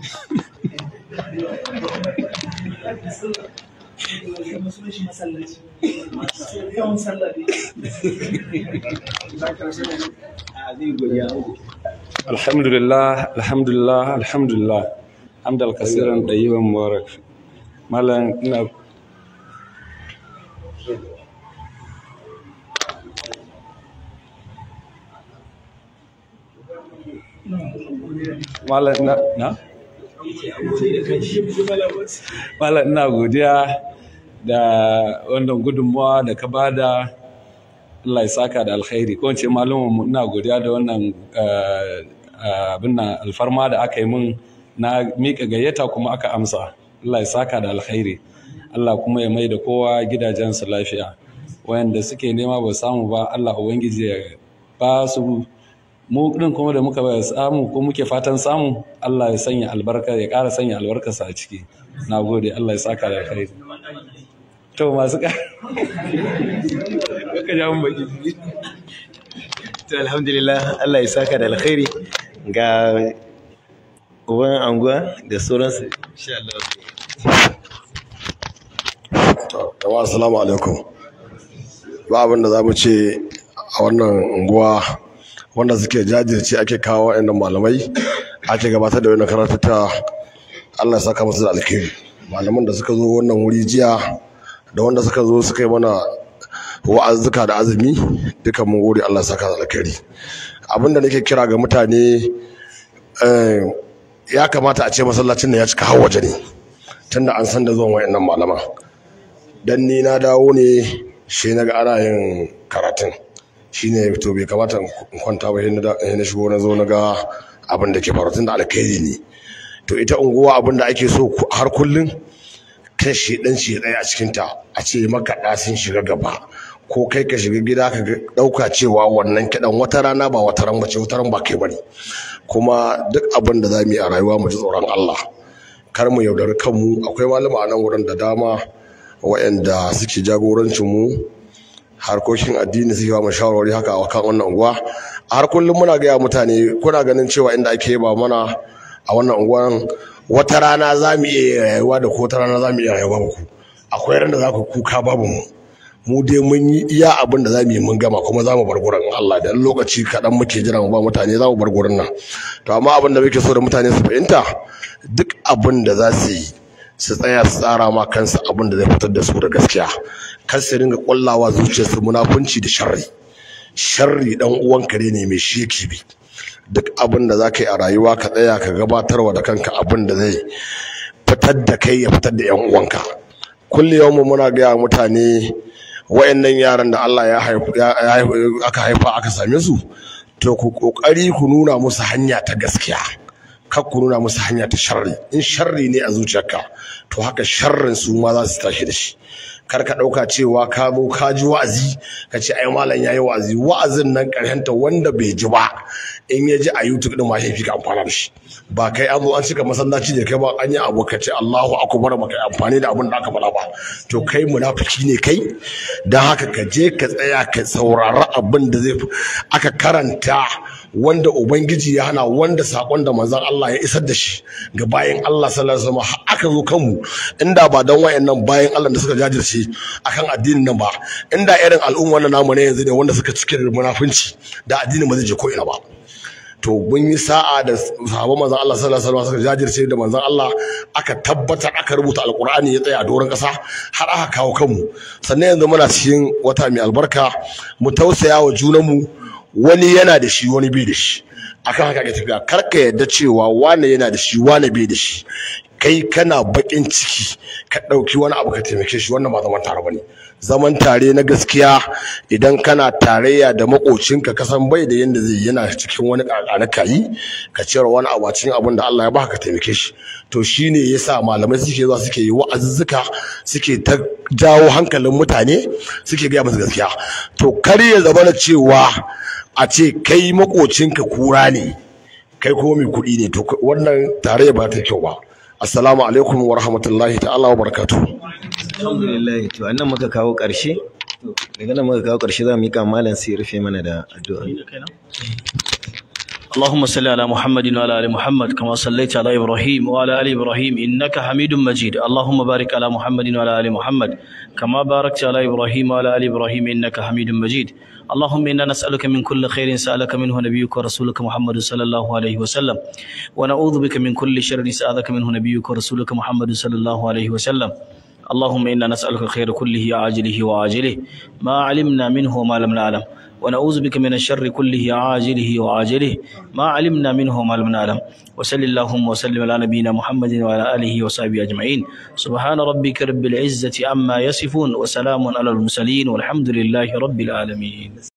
alhamdulillah alhamdulillah alhamdulillah hamdal kasiran ɗayyiban mubarak malam ina malam na na malam ina godiya da wannan gudunmuwa da ka bada Allah ya saka da alkhairi ko ce malumin ina godiya da wannan abin nan alfarma da aka yi min na miƙa gayyata kuma aka amsa Allah ya saka da alkhairi Allah kuma ya mai da kowa gidajensu lafiya wayanda suke nema ba samu ba Allah ubangiji ya ba su mu din kuma da muka samu ko muke fatan samu Allah ya sanya albarka ya ƙara sanya albarkarsa a ciki na gode Allah ya saka da alkhairi to masu ka ka ja mun baki to alhamdulillah Allah ya saka da alkhairi ga uban anguwa da sauransu insha Allah Jama'a assalamu alaikum. Ba abin da za mu ce a wannan unguwa wanda suke jajirce ake kawo wa'annan malamai ake gabatar da wannan karatutta Allah ya saka musu da alkhairi. Malaman da suka zo wannan wuri jiya da wanda suka zo suka yi mana wa'azzuka da azumi duka mun gode Allah ya saka da alkhairi. Abin da nake kira ga mutane ya kamata a ce masallacin nan ya cika har waje ne tunda an san da zuwan wa'annan malaman. dan ni na dawo ne shi na ga ana yin karatun shi ne to bai kamata in kwanta ba sai na shigo na zo na ga abin da ke faru tun da alkhairi ne to ita unguwa abin da ake so har kullum kan shi dan shi ɗaya a cikin ta a ce makaɗa sun shiga gaba ko kai ka shiga gida ka ɗauka cewa wannan kiɗan wata rana ba wata ran bace wata ran ba kai bane kuma duk abin da za mu yi a rayuwa mu ji tsoron Allah kar mu yaudari kanmu akwai malama a nan wurin da dama waɗanda suke jagorancin mu harkokin addini suke ba mu shawarwari haka a kan wannan unguwa a har kullum muna gaya mutane kuna ganin cewa inda ake ba mana a wannan unguwan wata rana za mu iya rayuwa da ko wata rana za mu iya rayuwa ba ku akwai ran da za ku kuka babu mu mu dai mun yi iya abin da za mu yi mun gama kuma za mu bar gurin Allah da lokaci kaɗan muke jira mu ba mutane za mu bar gurin nan to amma abin da muke so da mutane su fahimta duk abin da za su yi su tsaya su tsara ma kansu abin da zai fitar da su da gaskiya kar su ringa kullawa zuciyarsu munafunci da sharri sharri dan uwan kare ne mai sheki bi duk abin da zaka yi a rayuwa ka tsaya ka gabatarwa da kanka abin da zai fitar da kai ya fitar da yan uwanka kulli yawmu muna ga mutane wayannan yaran da Allah ya aka haifa aka same su to ku kokari ku nuna musu hanya ta gaskiya kar ku nuna musu hanya ta sharri in sharri ne a zuciyarka to haka sharrin su ma za su tashi da shi kar ka ɗauka cewa ka zo ka ji wa'azi ka ce ai malam yayi wa'azi wa'azin nan karhenta wanda bai ji ba in ya ji a YouTube din ma shi fi ka amfana da shi ba kai an zo an cika masallaci ne kai ba an yi abu ka ce Allahu akbar ba kai amfani da abin da aka faɗa ba to kai munafiki ne kai dan haka ka je ka tsaya ka saurari abin da zai aka karanta wanda ubangiji ya hana wanda sakon da manzon Allah ya isar da shi ga bayan Allah sallallahu alaihi wasallam aka zo kanmu inda ba dan wayannan bayan Allah da suka jajirce akan addinin nan ba inda irin al'umma na namu ne yanzu ne wanda suka cike da munafunci da addinin ba zai je ko ina ba to mun yi sa'a da sahabban manzon Allah sallallahu alaihi wasallam suka jajirce da manzon Allah aka tabbatar aka rubuta alqur'ani ya tsaya a doron kasa har aka kawo kanmu sannan yanzu muna cikin wata mai albarka mu tausaya wa junanmu wani yana da shi wani bai da shi akan haka ke tafiya kar ka yarda cewa wane yana da shi wane bai da shi kai kana bakin ciki ka ɗauki wani abu ka taimake shi wannan ba zaman tare bane zaman tare na gaskiya idan kana tarayya da makocinka ka san bai da yanda zai yana cikin wani kakana kayi ka cire wani abu a cikin abin da Allah ya baka ka taimake shi to shine yasa malamai suke zuwa suke yi wa'azuzzuka suke ta jawo hankalin mutane suke gaya musu gaskiya to kar ya zama cewa a ce kai makocinka kura ne kai kuma mai kuɗi ne to wannan tare ba ta kyau ba assalamu alaikum wa rahmatullahi ta'ala wa barakatuh alhamdulillah to annan muka kawo ƙarshe daga nan muka kawo ƙarshe za mu yi kan malam sai rufe mana da addu'a اللهم صل على محمد وعلى ال محمد كما صليت على ابراهيم وعلى ال ابراهيم انك حميد مجيد اللهم بارك على محمد وعلى ال محمد كما باركت على ابراهيم وعلى ال ابراهيم انك حميد مجيد اللهم انا نسالك من كل خير سالك منه نبيك ورسولك محمد صلى الله عليه وسلم ونعوذ بك من كل شر سالك منه نبيك ورسولك محمد صلى الله عليه وسلم اللهم انا نسالك الخير كله عاجله وعاجله ما علمنا منه وما لم نعلم ونعوذ بك من الشر كله عاجله وعاجله ما علمنا منه وما لم نعلم وصل اللهم وسلم على نبينا محمد وعلى اله وصحبه اجمعين سبحان ربك رب العزه عما يصفون وسلام على المرسلين والحمد لله رب العالمين